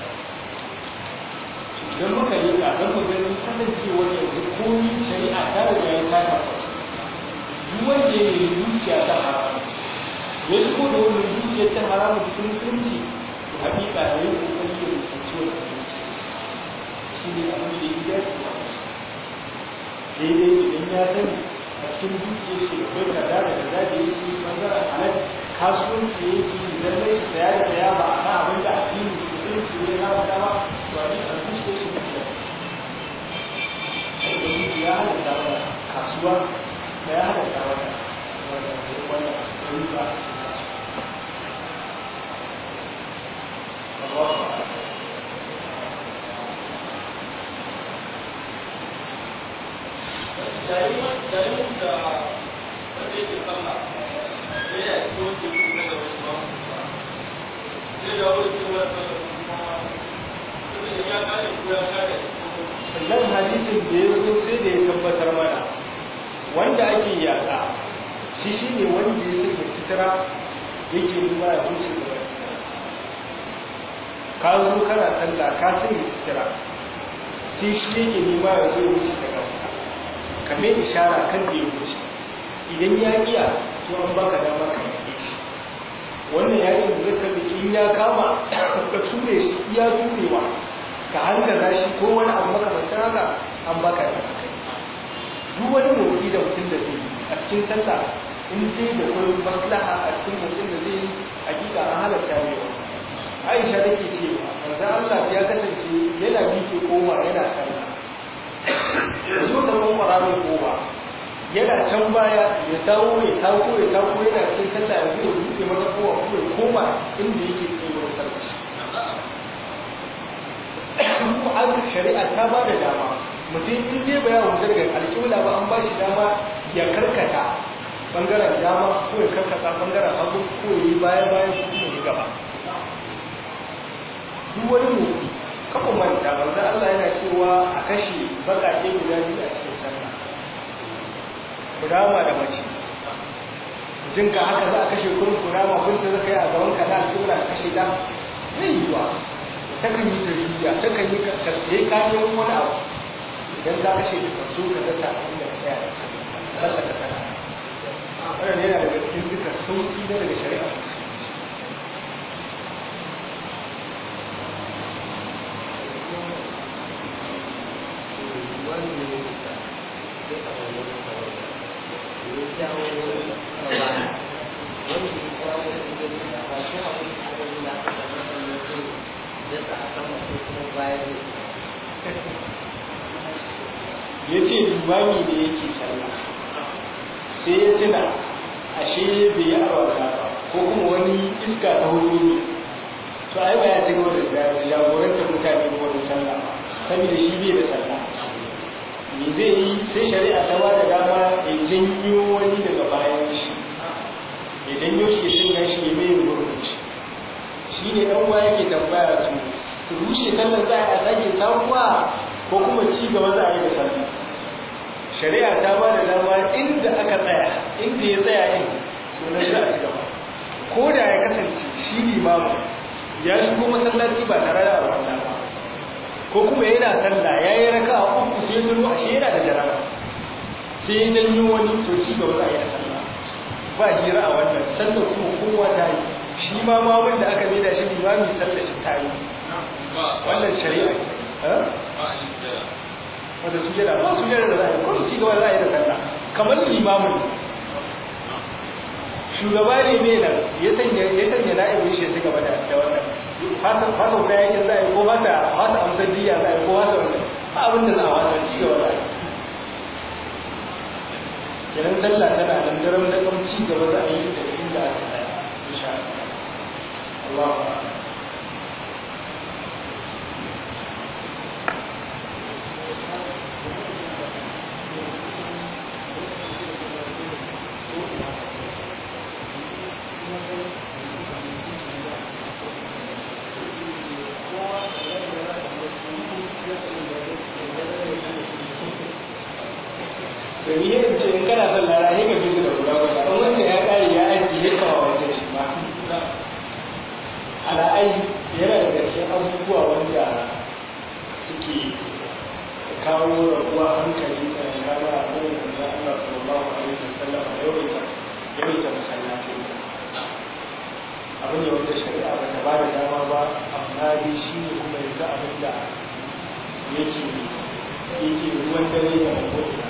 idan muka yi ka don mu gani kasancewar yanzu komi shari'a ta riga ya kama duk wanda ya yi dukiya ta haramu ya shigo da wannan dukiyar ta haramu cikin sunci to hakika ya yi kokari ya rubuce wa shi ne abin da ya dace sai dai idan ya sani a cikin dukiyar shi akwai kaza da kaza da yake bangaren halal kasuwanci ya yake idan zai shi saya da saya ba a kan abin da addini musulunci ne na wata ba to a yi a dukiyar shi ne da ya halatta wa kasuwa da ya halatta wa wanda riba Allah yayin da wanda yake sallah sai ya ci wanda yake na da wasu ba sai da wani cikin wani sallah kuma sai ya kare ko ya kare nan hadisin da ya zo sai da ya tabbatar mana wanda ake yaƙa shi shi ne wanda ya sanya sutura yake nuna ya wuce da wasu ka zo kana sallah ka sanya sutura sai shi yake nema ya zo ya wuce daga wuta kamar ishara kan da ya wuce idan ya iya to an baka dama ka yi shi wannan yayin da zaka bi in ya kama ka ture shi iya turewa ka hankala shi ko wani abu makamancin haka an baka dama kai duk wani motsi da mutum da zai a cikin sallah in ce da wani maslaha a cikin mutum da zai yi hakika an halatta ne wa Aisha take cewa manzo Allah ya kasance yana bike koma yana sallah zo da mun fara mai koma yana can baya ya dawo ya tako ya tako yana cikin sallah ya zo buɗe masa kowa ko ya koma inda yake kai wurin sallah kuma an shari'a ta ba da dama mutum in dai ba ya wuce daga alƙibla ba an ba shi dama ya karkata bangaren dama ko ya karkata bangaren hagu ko ya yi baya bayan ko kuma ya gaba duk wani motsi kafa manta manzo Allah yana cewa a kashe baƙaƙe guda biyu a cikin sallah kurama da mace jin ka haka za a kashe kun kurama kun ta zaka yi a gaban ka da alƙibla ka kashe ta zai yi ba takan yi tarbiya takan yi karfe kayan wani abu idan za ka ce da kanto ka zata inda ka tsaya da sallah ka tana wannan yana daga cikin duka sauki na daga shari'a musulunci ya ce limami da yake sallah sai ya tuna ashe bai yi arwata ba ko kuma wani iska ta hudu ne to ai ba ya ci gaba da jagorantar mutane ko da sallah saboda shi bai da sallah me zai yi sai shari'a ta ba da dama ya janyo wani daga bayan shi ya janyo shi ya sanya shi ya mai gurbin shi shi ne ɗan uwa yake tambaya su su rushe sallar za a sake samuwa ko kuma ci gaba za a yi da sallah shari'a ta ba da dama inda aka tsaya inda ya tsaya in sunan shi a ci gaba ko da ya kasance shi limamu ya shigo masallaci ba tare da alwala ba ko kuma yana sallah ya yi raka a uku sai zuwa ashe yana da jaraba sai ya janyo wani to ci gaba za a yi da sallah ba hira a wannan sallar kuma kowa ta yi shi ma mamun da aka maida shi limami sallar shi ta yi wannan shari'a ce wanda su jira ba su jira da za a yi kuma ci gaba za a yi da sallah kamar limamun shugaba ne mai nan ya sanya ya sanya na'ibin shi ta gaba da wannan fatan fatan kayan yin za a yi ko mata mata amsar diya za a yi ko mata wannan ba abin da za a wata ci gaba za a yi kenan sallah tana nan daram da kam ci gaba za a yi da inda aka tsaya insha Allah Allah domin yin ce in kana son lara ne ka fi da guda guda don wanda ya kare ya aiki ya kawo wajen shi ba ala'ai yana daga cikin abubuwa wanda suke kawo rabuwa hankali da kaga a kan da Allah sallallahu alaihi wasallam a yawaita yawaita masallaci abin ne wanda shari'a ba ta ba da dama ba amma dai shi ne kuma yanzu abin da yake yake ruwan dare da mabuɗina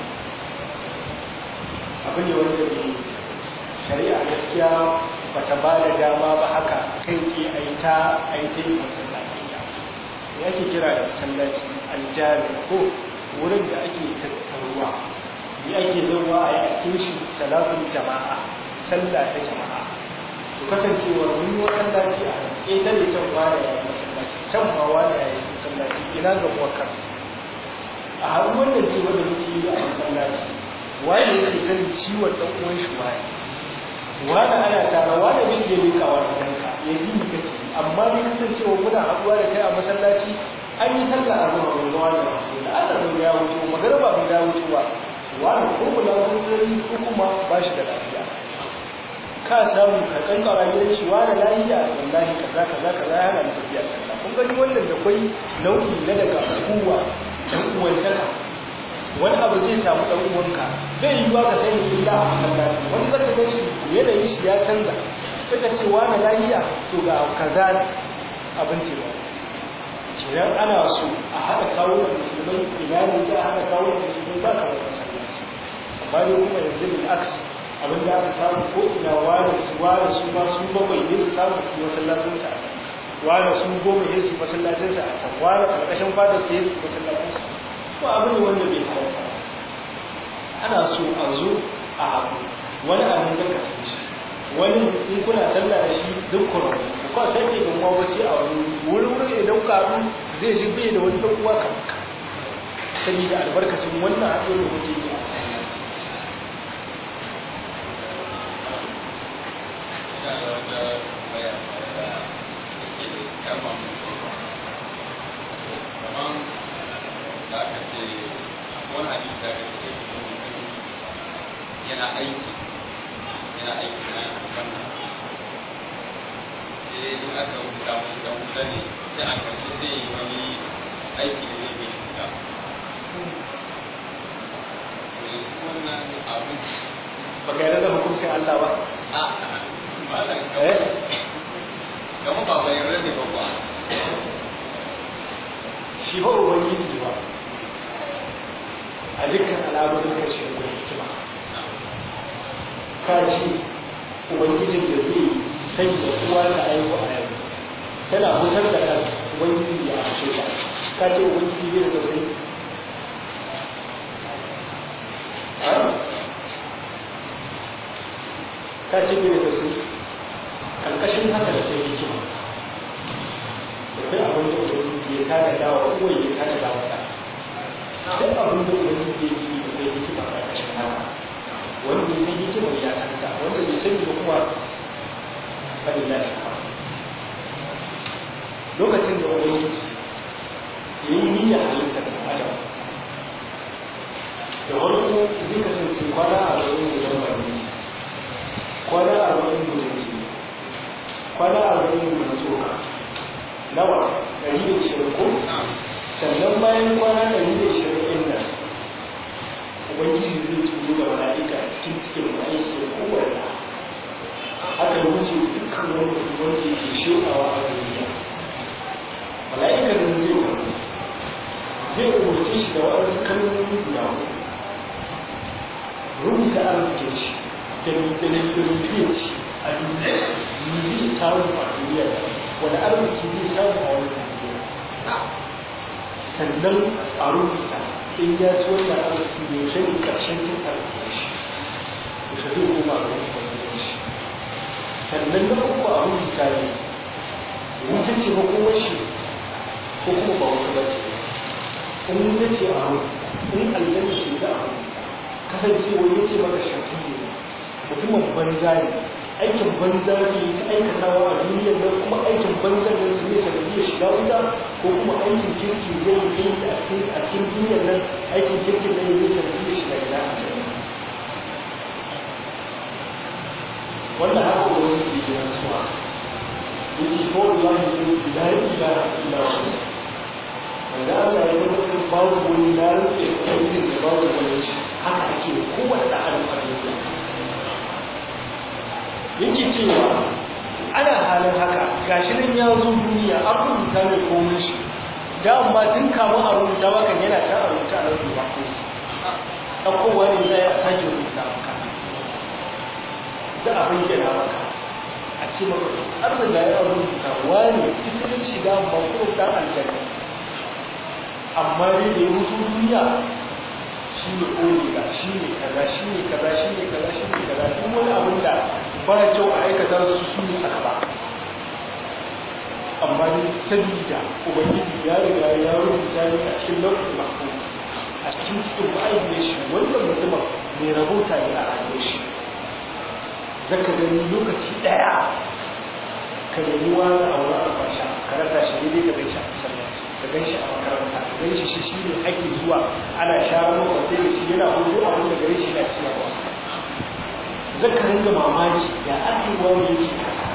abin ne wanda ke shari'a gaskiya ba ta ba da dama ba haka kai ke a yi ta a yi ta yi masallaci ya ke kira da masallaci aljami ko wurin da ake tattaruwa ya ake zauwa a yi a tushe salatun jama'a sallah ta jama'a to kasancewar mun yi masallaci a ƙetare can wani ya yi masallaci can ma wani ya yi masallaci ina ga muwakkar a har wannan ce wanda muke yi a masallaci wani yake sanin ciwon ɗan uwan shi wani wani ana tara wani bai iya lekawa da kanka ya ji ni kake amma bai kasancewa muna haɗuwa da kai a masallaci an yi sallah a zuwa wani wani da Allah bai ya wuce magarba bai ya wuce ba wani ko kula wani ko kuma ba shi da lafiya ka samu ka kankara gidan shi wani lafiya wallahi kaza kaza kaza yana da tafiya sallah kun gani wannan da kwai nau'i na daga hukuma dan uwantaka wani abu zai samu dan uwanka zai yi wa ka sani illa a masallaci wani zaka ga shi yanayin shi ya canza kaga ce wani lafiya to ga kaza abin ce ba kenan ana so a haɗa kawo da musulmai ina ne za a haɗa kawo da musulmai ba kamar masallaci amma dai kuma yanzu bil aksi abin da aka samu ko ina ware su ware su ma su bakwai ne su samu su masallacin sa a can ware su goma ne su masallacin sa a can ware karkashin fadar ta su masallacin sa ko abin ne wanda bai halatta ana so a zo a haɗu wani abin da ka shi wani in kuna sallah da shi duk kuma ku kwa sai ke gama wasu a wani wurin wurin idan ka haɗu zai shi bai da wani ɗan uwa kamar ka saboda albarkacin wannan haɗin da kuke yi a yana aiki yana aiki na wannan sai in aka wuta musu da wuta ne sai a karshe zai yi wani aiki da zai bai shiga wannan abin ba ga yarda da hukuncin Allah ba a malam eh kamar ba bai yarda ne ba ba shi ba ubangiji ba a dukkan al'amuran ka shi da hikima ka ci ubangijin da zai sanya uwa da aiko a yau tana hutar da ɗan ubangiji ya ashe ta ka ce ubangiji zai da tausayi ka ce bai da tausayi ƙarƙashin haka da sai hikima akwai abin da ubangiji ya tada dawa uwa ya tada dawa ta duk abin da ubangiji ya yi da kai hikima a ƙarƙashin haka wanda ya san hikima ya san ta wanda bai sani ba kuma fadin ya san lokacin da ubangiji ya yi niyyar halittar da adam da farko zai kasance kwana a wurin gudan bari kwana a wurin gudan jini kwana a wurin gudan tsoka nawa ɗari da ishirin ko sannan bayan kwana ɗari da ishirin ɗin nan ubangiji zai turo da mala'ika cikin cikin aiki da kowane haka da wuce dukkan wani wanda ke shokawa a duniya mala'ikar nan zai wani zai umarce shi da wa'azin kalmomi guda rubuta arzikin shi da rubutun shi a duniya ni zai samu a duniya wani arziki zai samu a wani duniya sannan a rubuta in ya ci wannan arziki da yaushe ne ƙarshen cin arzikin shi yaushe zai koma ga wani shi sannan na uku a rubuta ne wuta ce makomar shi ko kuma ba wata ba ce in wuta ce a rubuta in aljanna ce da a rubuta kasancewa ya ce maka shafi ne mutumin banza ne aikin banza ne ta aikatawa a duniyar nan kuma aikin banza ne su ne sanadiyar shiga wuta ko kuma aikin kirki zai yi a cikin duniyar nan aikin kirkin nan zai sanadiyar shiga gida wannan haka wani ke yi rantsuwa yace ko wallahi la ilaha illa hu wanda Allah ya tabbatar babu wani na rike aikin da babu wani shi haka ake kowane da adam a duniya yake cewa ana halin haka gashi nan ya zo duniya an rubuta mai komai shi da amma tun kamun a rubuta maka yana can a rubuta a rubuta ko shi ɗaukowa ne za a sake rubuta maka za a bayyana maka a ce maka an riga ya rubuta wani isirin shiga bakuru ɗan aljanna amma dai da ya mutu duniya shi ne ƙoliga shi ne kaza shi ne kaza shi ne kaza shi ne kaza duk wani abin da ba kyau a aikata su su ne aka ba amma dai sabida ubangiji ya riga ya rubuta ne a cikin lokacin mahfuz a cikin cikin ma'aikata shi wannan mutumin mai rabota ne a rayuwar shi zaka gani lokaci ɗaya ka nemi wani a wurin albasha ka rasa shi ne ka gan shi a masallaci ka gan shi a makaranta ka gan shi shi shi ne ake zuwa ana share makwabta da shi yana hudu a wanda gare shi na ciyarwa zaka ringa mamaki ya ake wani yake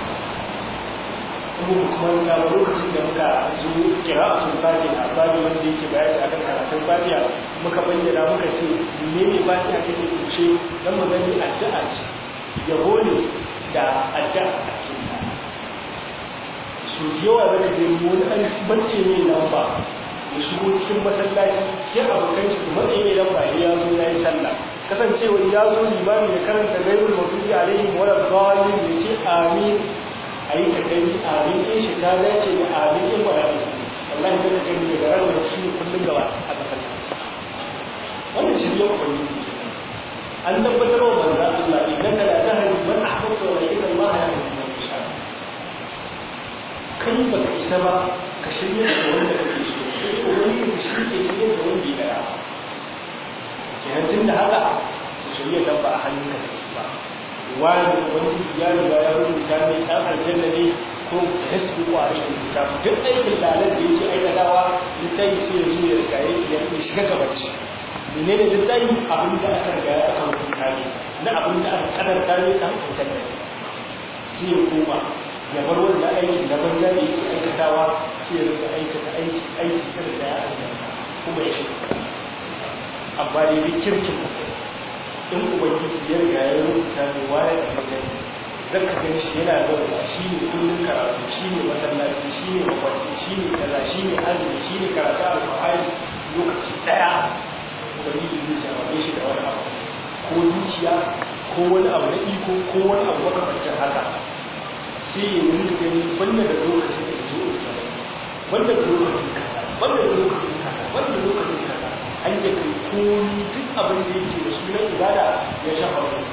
kuma kuma ga lokacin da muka zo kira a sun fadi a fadi wanda yake bayani a kan karatun fadiya muka bayyana muka ce ne ne fadiya take tushe dan mu gani addu'a ce yabo ne da addu'a a cikin su yawa zaka je wani an bace ne lamba ya shigo cikin masallaci ya abokan shi kuma ɗaya ne lamba ya zo ya yi sallah kasancewa ya zo limami da karanta gaibul mafi alaihim wa dalilin ya ce amin a yi ka gani amin ɗin shi ta dace da amin ɗin wa rabi wallahi da ka gani daga ranar da shi kullum gaba a masallaci wannan shi ya ubangiji an tabbatar wa manzo Allah innaka la tahdi man ahbabta wa inna Allah yahdi man yasha kai ba ka isa ba ka shirya da wanda kake so sai ubangiji ka shirye shirye da wanda ya gara kenan tun da haka shirya dan ba a hannunka take ba wani wani ya riga ya rubuta ne dan aljanna ne ko hasbi wa rashin kitab duk aikin lalar da yake aikatawa littafi sai ya zo ya riga ya shiga gabanci menene littafi abin da aka riga ya aka rubuta ne na abin da aka kadarta ne dan aljanna ne sai ya koma ya bar wanda aikin da banza da yake aikatawa sai ya riga aikata aiki aiki da riga ya aljanna kuma ya shiga amma dai duk kirkin mutum in ubangiji ya riga ya rubuta ne waye da magani zan ka gan shi yana zama shi ne kullum karatu shi ne masallaci shi ne mafarki shi ne kaza shi ne azumi shi ne karatu alfahari lokaci ɗaya ubangiji zai jama'a shi da wani abu ko dukiya ko wani abu na iko ko wani abu makamancin haka sai ya yi gani wanda da lokacin da zo wanda da lokacin kaza wanda da lokacin kaza wanda da lokacin kaza an yi kai komi duk abin da yake da sunan ibada ya shafa wani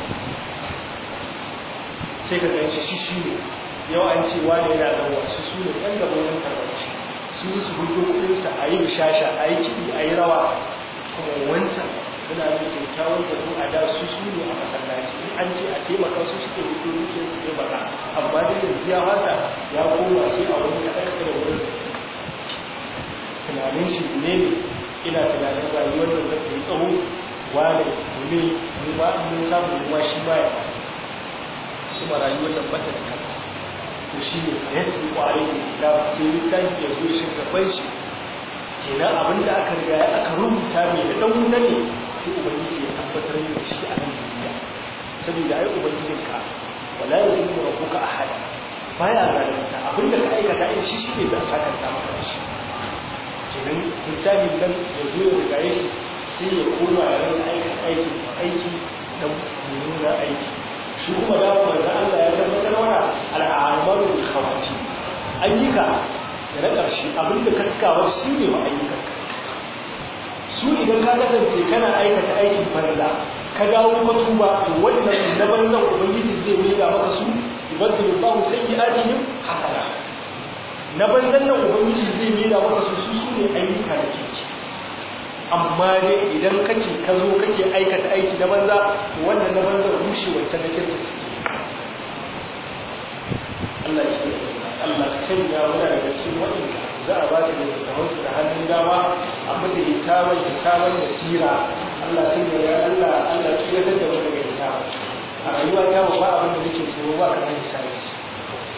sai ka ganci shi shi ne yau an ce wani yana da wasu su ne ɗan gaba wani karbarci su yi su hudu kuɗinsa a yi bishasha a yi kiɗi a yi rawa kuma wancan muna da kyakkyawar da a da su su ne a masallaci in an ce a taimaka su suke hudu duke su taimaka amma da yanzu ya wasa ya koma sai a wani kaɗan da wurin tunanin shi ne ne ina tunanin rayuwar da zai yi tsawo wane ne mu ba mun samu ruwa shi ba ya su ma rayuwar da bata da kanta to shi ne ya su kware ne da sai littafi ya zo shi gaban shi kenan abin da aka riga aka rubuta mai da dan wuta ne sai ubangiji ya tabbatar da shi a nan duniya saboda ai ubangijin ka wala yazlimu rabbuka ahada baya zalunta abin da ka aikata ai shi shi ne da aka kanta maka shi kenan littafin nan ya zo ya rigaye shi sai ya koma ya rinka aikin aiki aiki da mummuna aiki shi kuma da manzo Allah ya tabbatar mana al'amalu bil khawati ayyuka da na ƙarshe abin da ka tukawa shi ne wa ayyukan su idan ka kasance kana aikata aikin farla ka dawo ka tuba to wannan na banzan ubangiji zai mai da maka su ibadul bahu sayyi'atihim hasana na banzan nan ubangiji zai mai da maka su su ne ayyuka da kike amma dai idan kake ka zo kake aikata aiki na banza to wannan na banza rushe wancan na shirka suke Allah ya Allah ya sanya muna daga cikin waɗanda za a ba su da littafin su da hannun dama a musu hitaban hitaban da sira Allah sun ya Allah Allah ya tsira da wani daga hitaban a rayuwa ta ba abin da nake so ba kamar hisabi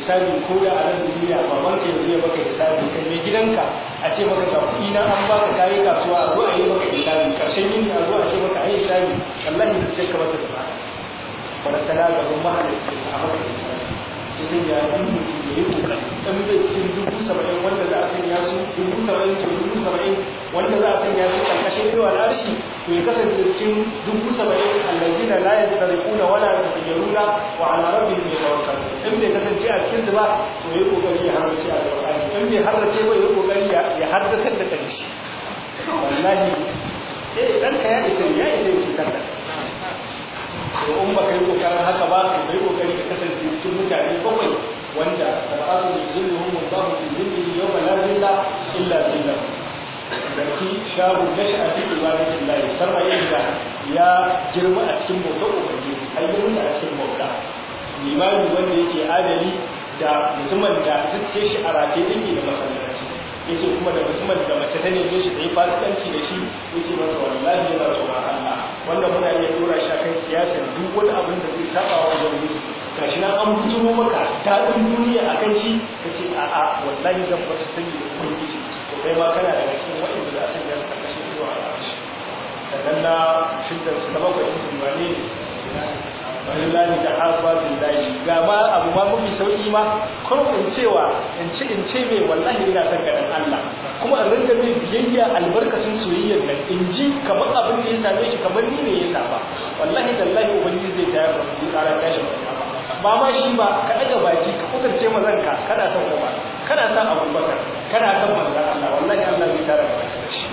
hisabi ko da a nan duniya baban ka yanzu ya maka hisabi kan mai gidanka a ce maka ga kuɗi na an baka kayi kasuwa a zo a yi maka hisabi karshen yini a zo a ce maka a yi hisabi wallahi sai ka mata da ba farantana gaban mahalicci a maka hisabi sai ya yi mutum ya yi kokari dan bai cikin dubu saba'in wanda za a sanya su dubu saba'in su dubu saba'in wanda za a sanya su karkashin ido al'arshi to ya kasance cikin dubu saba'in allazina la yastarquna wala yatayyaruna wa ala rabbihim yatawakkalun in bai kasance a cikin su ba to ya kokari ya harrace a alqur'ani in bai harrace ba ya kokari ya haddace da kanshi wallahi eh dan ka ya isa ya isa ki kanta to in baka yi kokarin haka ba ka yi kokari ka kasance cikin mutane bakwai wanda sabatu da zilluhum wallahu fi zillihi yawma la zilla illa zillah daki sharu nasha fi ibadatillahi sarra yadda ya girma a cikin bautar ubangiji har girma a cikin bauta limami wanda yake adali da mutumin da zuciya shi a rataye yake da masallaci yace kuma da mutumin da mace ta neme shi ta yi fasikanci da shi yace masa wallahi yana tsoron Allah wanda muna iya dora shi akan kiyasar duk wani abin da zai saba wa wani gashi nan an bujiro maka daɗin duniya akan shi kace a'a wallahi zan bar su sani da ubangiji to kai ma kana daga cikin waɗanda za a sanya su karkashin ido a ƙarshe daga na shidda su na bakwai su wane wallahi da harba billahi ga ma abu ma mafi sauki ma kuma in cewa in ci in ce mai wallahi ina son ganin Allah kuma in ringa mai biyayya albarkacin soyayyar nan in ji kamar abin da ya same shi kamar ni ne ya saba wallahi tallahi ubangiji zai tayar da shi ƙarar tashi ba ma shi ba ka daga baki ka kudurce mazanka kana son Umar kana son Abubakar kana son manzon Allah wallahi Allah zai tara da shi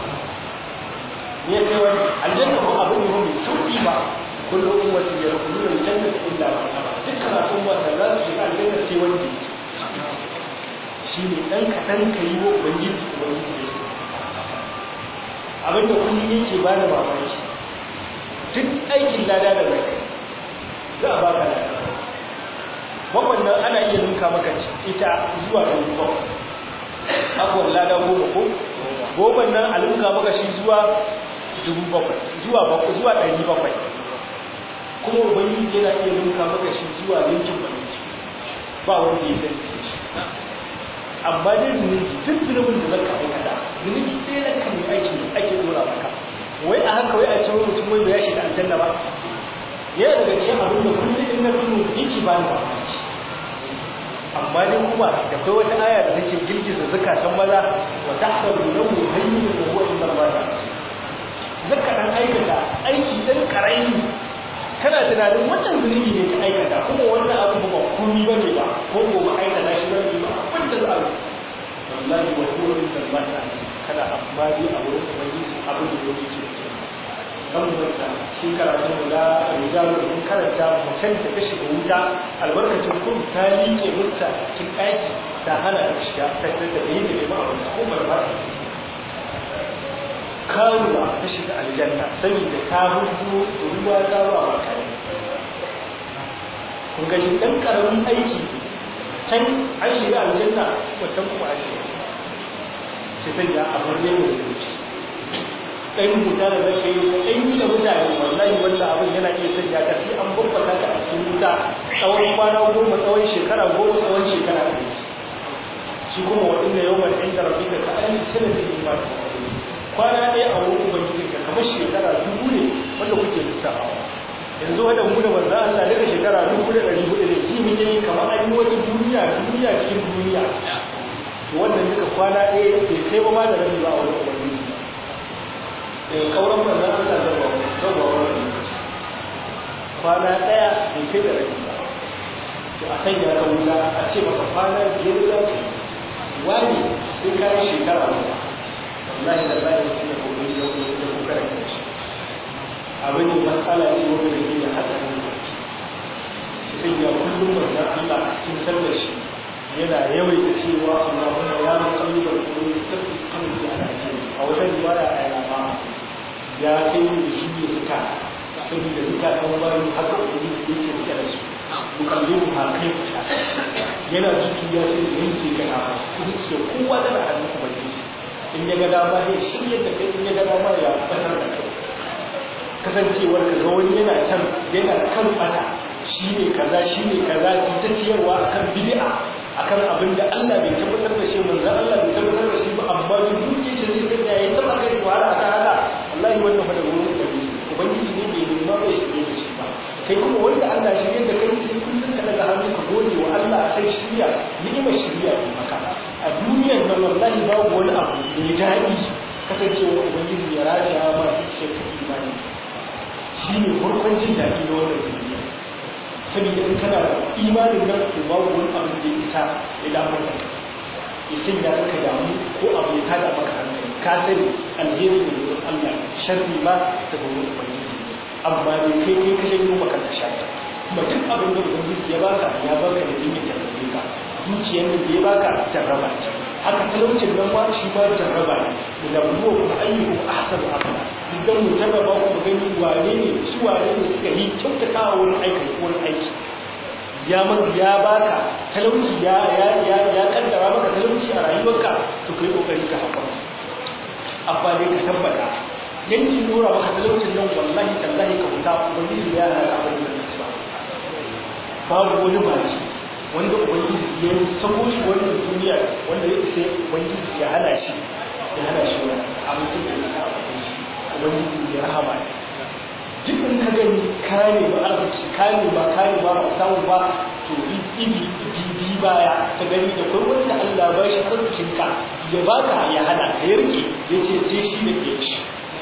ne kai wani aljanna ko abin ne mai sauki ba كل أمة يدخلون الجنة إلا من أبى ذكر أمة لا تجد الجنة في وجهه shine dan kaɗan ka yi wa ubangiji ubangiji ne abin da kullum yake ba da mamaki duk aikin lada da zai za a baka lada wannan ana iya ninka maka ita zuwa ɗari bakwai abuwan lada goma ko goma nan a ninka maka shi zuwa dubu bakwai zuwa bakwai zuwa ɗari bakwai kuma ubangiji yana iya ninka maka shi zuwa yankin ubangiji ba wanda ya sani shi amma dai zunubi duk zunubin da zaka aikata zunubi ɗaya na kan aiki ake dora maka wai a haka wai a ce wani mutum wanda ya shiga aljanna ba yana daga cikin abin da kullum in na tuno yake ba ni mamaki amma dai kuma da kai wata aya da take girgiza zakatan maza wa tahsabu lahu hayyin wa huwa inda Allah zaka dan aikata aiki dan karami kana tunanin wannan zunubi ne ka aikata kuma wannan abu ba komai bane ba ko ko ba aikata shi bane ba wanda za a wallahi wa huwa inda Allah kana amma dai a wurin ubangiji abin da yake ce kan mutunta shi karatun mu da rijalu mun karanta mutan da ta shiga wuta albarkacin kun ta liƙe mutta cikin ɗaki ta hana ta shiga ta da yi da neman abinci ko barba karuwa ta shiga aljanna saboda ta hudu ruwa ta ba wa kare kun gani dan karamin aiki can an shiga aljanna wancan kuma a shiga sai ta ya abin ne mai zuci ɗan wuta da zaka yi ɗan yi da mutane wallahi wannan abin yana iya sanya ka sai an babbata ka a cikin wuta tsawon kwana goma tsawon shekara goma tsawon shekara ɗari shi kuma waɗanda yawan inda rabbika ka an sanatin imani kwana ɗaya a wurin ubangiji ka kamar shekara dubu ne wanda kuke lissafawa yanzu wadda mu da manzo Allah daga shekara dubu da ɗari hudu da shi muke yi kamar an yi wata duniya duniya cikin duniya to wannan duka kwana ɗaya bai kai ba ma da rabi ba a wurin ubangiji daga kauran manzo Allah da ba da ba wani kwana ɗaya bai kai da rabi ba to a sanya ka wuta a ce maka kwana biyar za ka wani sai ka yi shekara guda wallahi da bayan shi da gobe da gobe da kuka da kanci abin da matsala ce wanda da ke da hatsarin da shi sai ya kullum wannan Allah cikin sallar shi yana yawaita cewa Allahumma ya muqallibal qulub tsabbit qalbi ala dinik a wata riwaya a yana ya kai da shi ne suka saboda duka kan bayan haka da yake yake rike da su mukallimu ha kai yana ciki ya sai yanke kana kuma sai kowa da hannun ubangiji in ya ga dama ya shirya da kai in ya ga dama ya fatar da kai kasancewar ka ga wani yana can yana kan fata shi ne kaza shi ne kaza ita ciyarwa akan bid'a akan abin da Allah bai tabbatar da shi manzo Allah bai tabbatar da shi ba amma duk duke shi zai sanya yayin taba kai wahala akan haka wallahi wannan fa da gurin da ubangiji ne bai nuna bai shi da shi ba kai kuma wanda Allah shi da kai sai kullun ka daga hannu ka gode wa Allah akan shiriya ni'imar shiriya ne maka a duniyar nan wallahi babu wani abu mai daɗi kasancewa ubangiji ya rada ma shi imani shi ne farkon jin daɗi na wannan duniya saboda in kana da imanin nan to babu wani abu da isa ya damar da ya sanya ka damu ko abu ya tada maka hankali ka sani alheri ne wurin Allah sharri ma ta ga wurin ubangiji amma dai kai kai ka janyo maka ka shata kuma duk abin da ubangiji ya baka ya baka da dinga jarrabe ka dukiyar da ya baka jarraba ce haka talaucin nan ma shi ma jarraba ne da buwa kuma ayyukum ahsanu amala idan mu jarraba ku gani wane ne su wane ne suka yi kyautatawa wurin aiki wurin aiki ya man ya baka talauci ya ya ya ya kaddara maka talauci a rayuwarka to kai kokari ka hakura amma dai ka tabbata yanki dora maka talaucin nan wallahi tallahi ka huta ubangiji ya hana abin da kake ba babu wani baki wanda ubangiji ya sako shi wannan duniya wanda ya isa ubangiji ya hana shi ya hana shi wani abincin da ya kawo shi ubangiji ya rahama ne duk in ka gani ka ne ba arziki ka ne ba ka ne ba ba samu ba to ibi bibi baya ka gani da kai wanda Allah ba shi arzikin ka ya baka ya hana ka yarke ya ce je shi da ke ci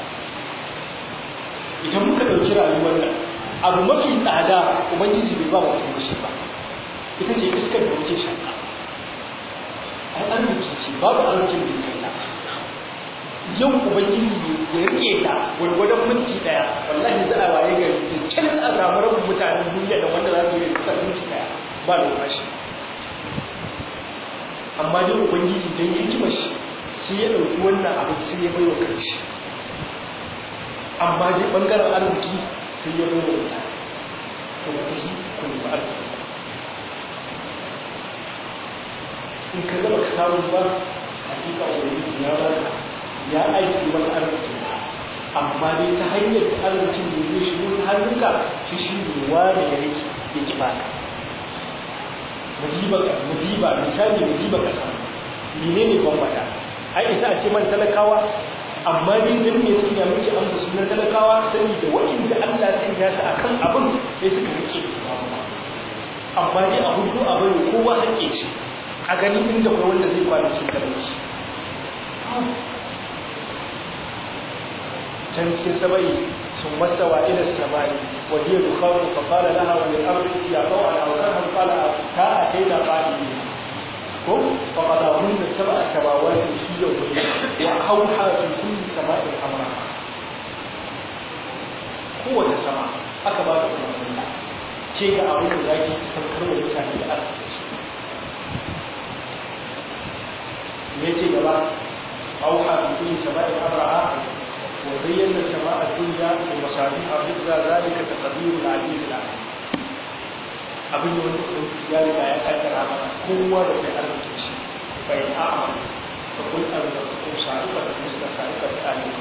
idan muka dauki rayuwar nan abu mafi tsada ubangiji bai ba wa mutum shi ba ita ce iskar da muke shaka ai arziki ce babu arzikin da kai na yau ubangiji ya rike ta gwargwadon minti daya wallahi za a waye gari da can a samu rabin mutanen duniya da wanda za su yi kusa minti daya ba da bashi amma dai ubangiji don hikima shi sai ya ɗauki wannan abu sai ya bai wa kanshi amma dai ɓangaren arziki sai ya bai wa mutane to ba ta yi ku nemi arziki in ka gaba ka samu ba hakika ubangiji ya ba ka ya aiki wani arziki amma dai ta hanyar da arzikin da zai shigo ta hannunka shi shi ne wani ya rike ya ki baka musiba misali musiba ka samu mene ne ban wata ai isa a ce man talakawa amma dai dan me sun ya miki amsa sunan talakawa sani da wanda Allah sai ya sa akan abin sai suka rike amma dai a hudu abin kowa hake shi a gani inda kai wanda zai kwana cikin talauci can cikin sabai sun mastawa ila samai wa hiya dukhan fa qala laha wa lil ardi ya qawa ala awraha qala ta ataina qali ko fa qala hunna sab'a samawati fi yawmin wa awha fi kulli sama'in amra kowace sama aka ba ta umarni ce ga abin da zaki saukar wa mutane da arziki me ce gaba أوحى في كل سماء أمرها وزينا السماء الدنيا بمصابيح حفظا ذلك تقدير العزيز العليم abin da wani ya riga ya kaddara mana kowa da mai arziki shi bai a'a da kun arziki ko sa'ika da fuska sa'ika da alim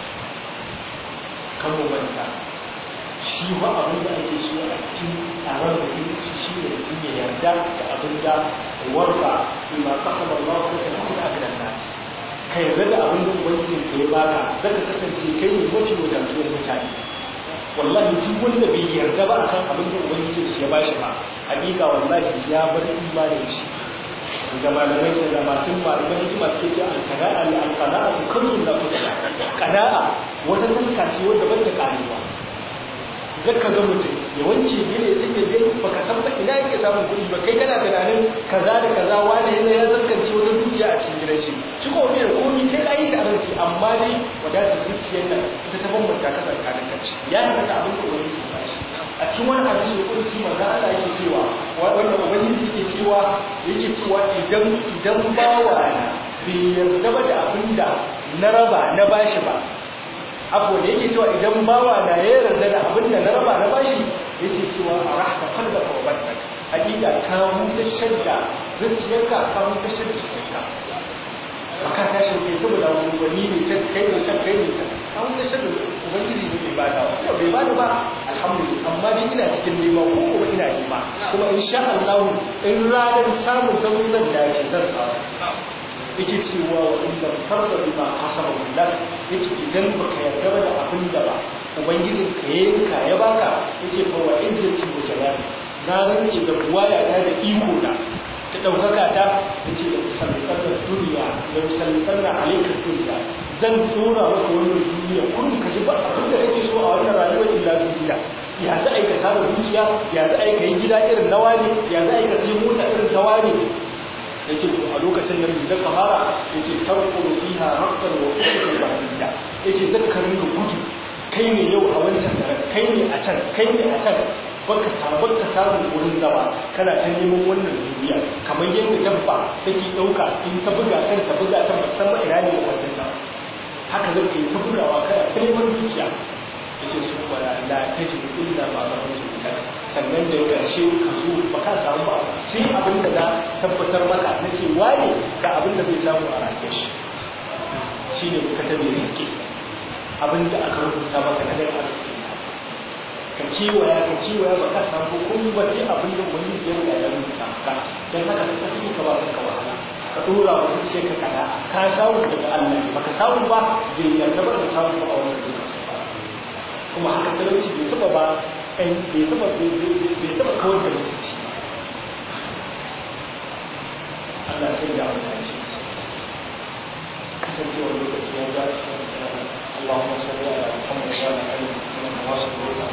kan mu manta shi ba abin da ake so a cikin taron da ke shi shi ne mutum ya yarda da abin da warka bima kasaba Allah ko ta kuma a gidan nasu ka yarda da abin da ubangiji ka ya baka zaka kasance kai ne mafi wadatuwar mutane wallahi duk wanda bai yarda ba akan abin da ubangiji ya bashi ba hakika wallahi ya bar imanin shi da malamai da masu malaman hikima suke ce al-qana'a li al-qana'a kullun la tusha qana'a wata tanka ce wanda ban da karewa zaka ga mutum yawanci ne sai ya ga baka san ba ina yake samun kuɗi ba kai kana tunanin kaza da kaza wani yana ya zaskance wata zuciya a cikin gidan shi shi ko bai da komai kai ka yi shi a ranki amma dai wadatar zuciyar nan ita ta bambanta ka tsakanin kanci ya yi da abin da wani ke bashi a cikin wani hadisi da kursi manzo Allah yake cewa wanda ubangiji yake cewa yake cewa idan idan bawa na bai yarda ba da abin da na raba na bashi ba abu da yake cewa idan bawa na ya yarda da abin da na raba na bashi yake cewa a rahta kallaka wa batta hakika ka huta shadda zuciyarka ka huta shadda zuciyarka baka tashi kai saboda wani ne sai kai ne sai kai ne sai an wuce shi ubangiji ne bai bada ba bai bada ba alhamdulillah amma dai ina cikin nema ko kuma ina nema kuma insha Allah in ranar samun zaman zan dace zan samu yake cewa wa inda farda bima hasaba billah yake idan baka yarda da abin da ba ubangijin ka yanka ya baka yake fa wa izzati wa jalali na rantse da buwaya ta da iko da ta ɗaukaka ta ta ce da musallitar da duniya da musallitar da alaikar duniya zan tura maka wannan duniya kullum ka ji ba abin da kake so a wannan rayuwar illa duniya ya za a yi ka tara dukiya ya za a yi ka yi gida irin na wani ya za a yi ka sai mota irin ta wani ya ce a lokacin da da kamara ya ce tarko fiha haqqan wa fiha bahiyya ya ce zan ka rinka gudu kai ne yau a wancan daren kai ne a can kai ne a can baka samu baka samu wurin zama kana ta neman wannan duniya kamar yadda dabba take dauka in ta buga kan ta buga ta musamman ina ne wajen ta haka zai yi ta bugawa kana ta neman dukiya yace su wala la tajidu illa ma rahmatu sannan da ƙarshe ka zo ba ka samu ba sai abin da na tabbatar maka nake wane da abin da zai samu a rayuwar shi shine ka tabe rike abin da aka rubuta maka na daga arziki ka kiwaya ka kiwaya ba ka samu komai ba sai abin da wani ya riga ya rubuta ka dan haka ka tafi ka ba ka wahala ka dora wa sai ka kada ka samu daga Allah baka samu ba bai yarda ba ka samu ba a wannan lokaci kuma haka talauci bai taba ba kai bai taba bai taba kawar da lokaci Allah ya da wannan shi kasancewar lokaci ya ga اللهم صل على محمد وعلى ال محمد وصل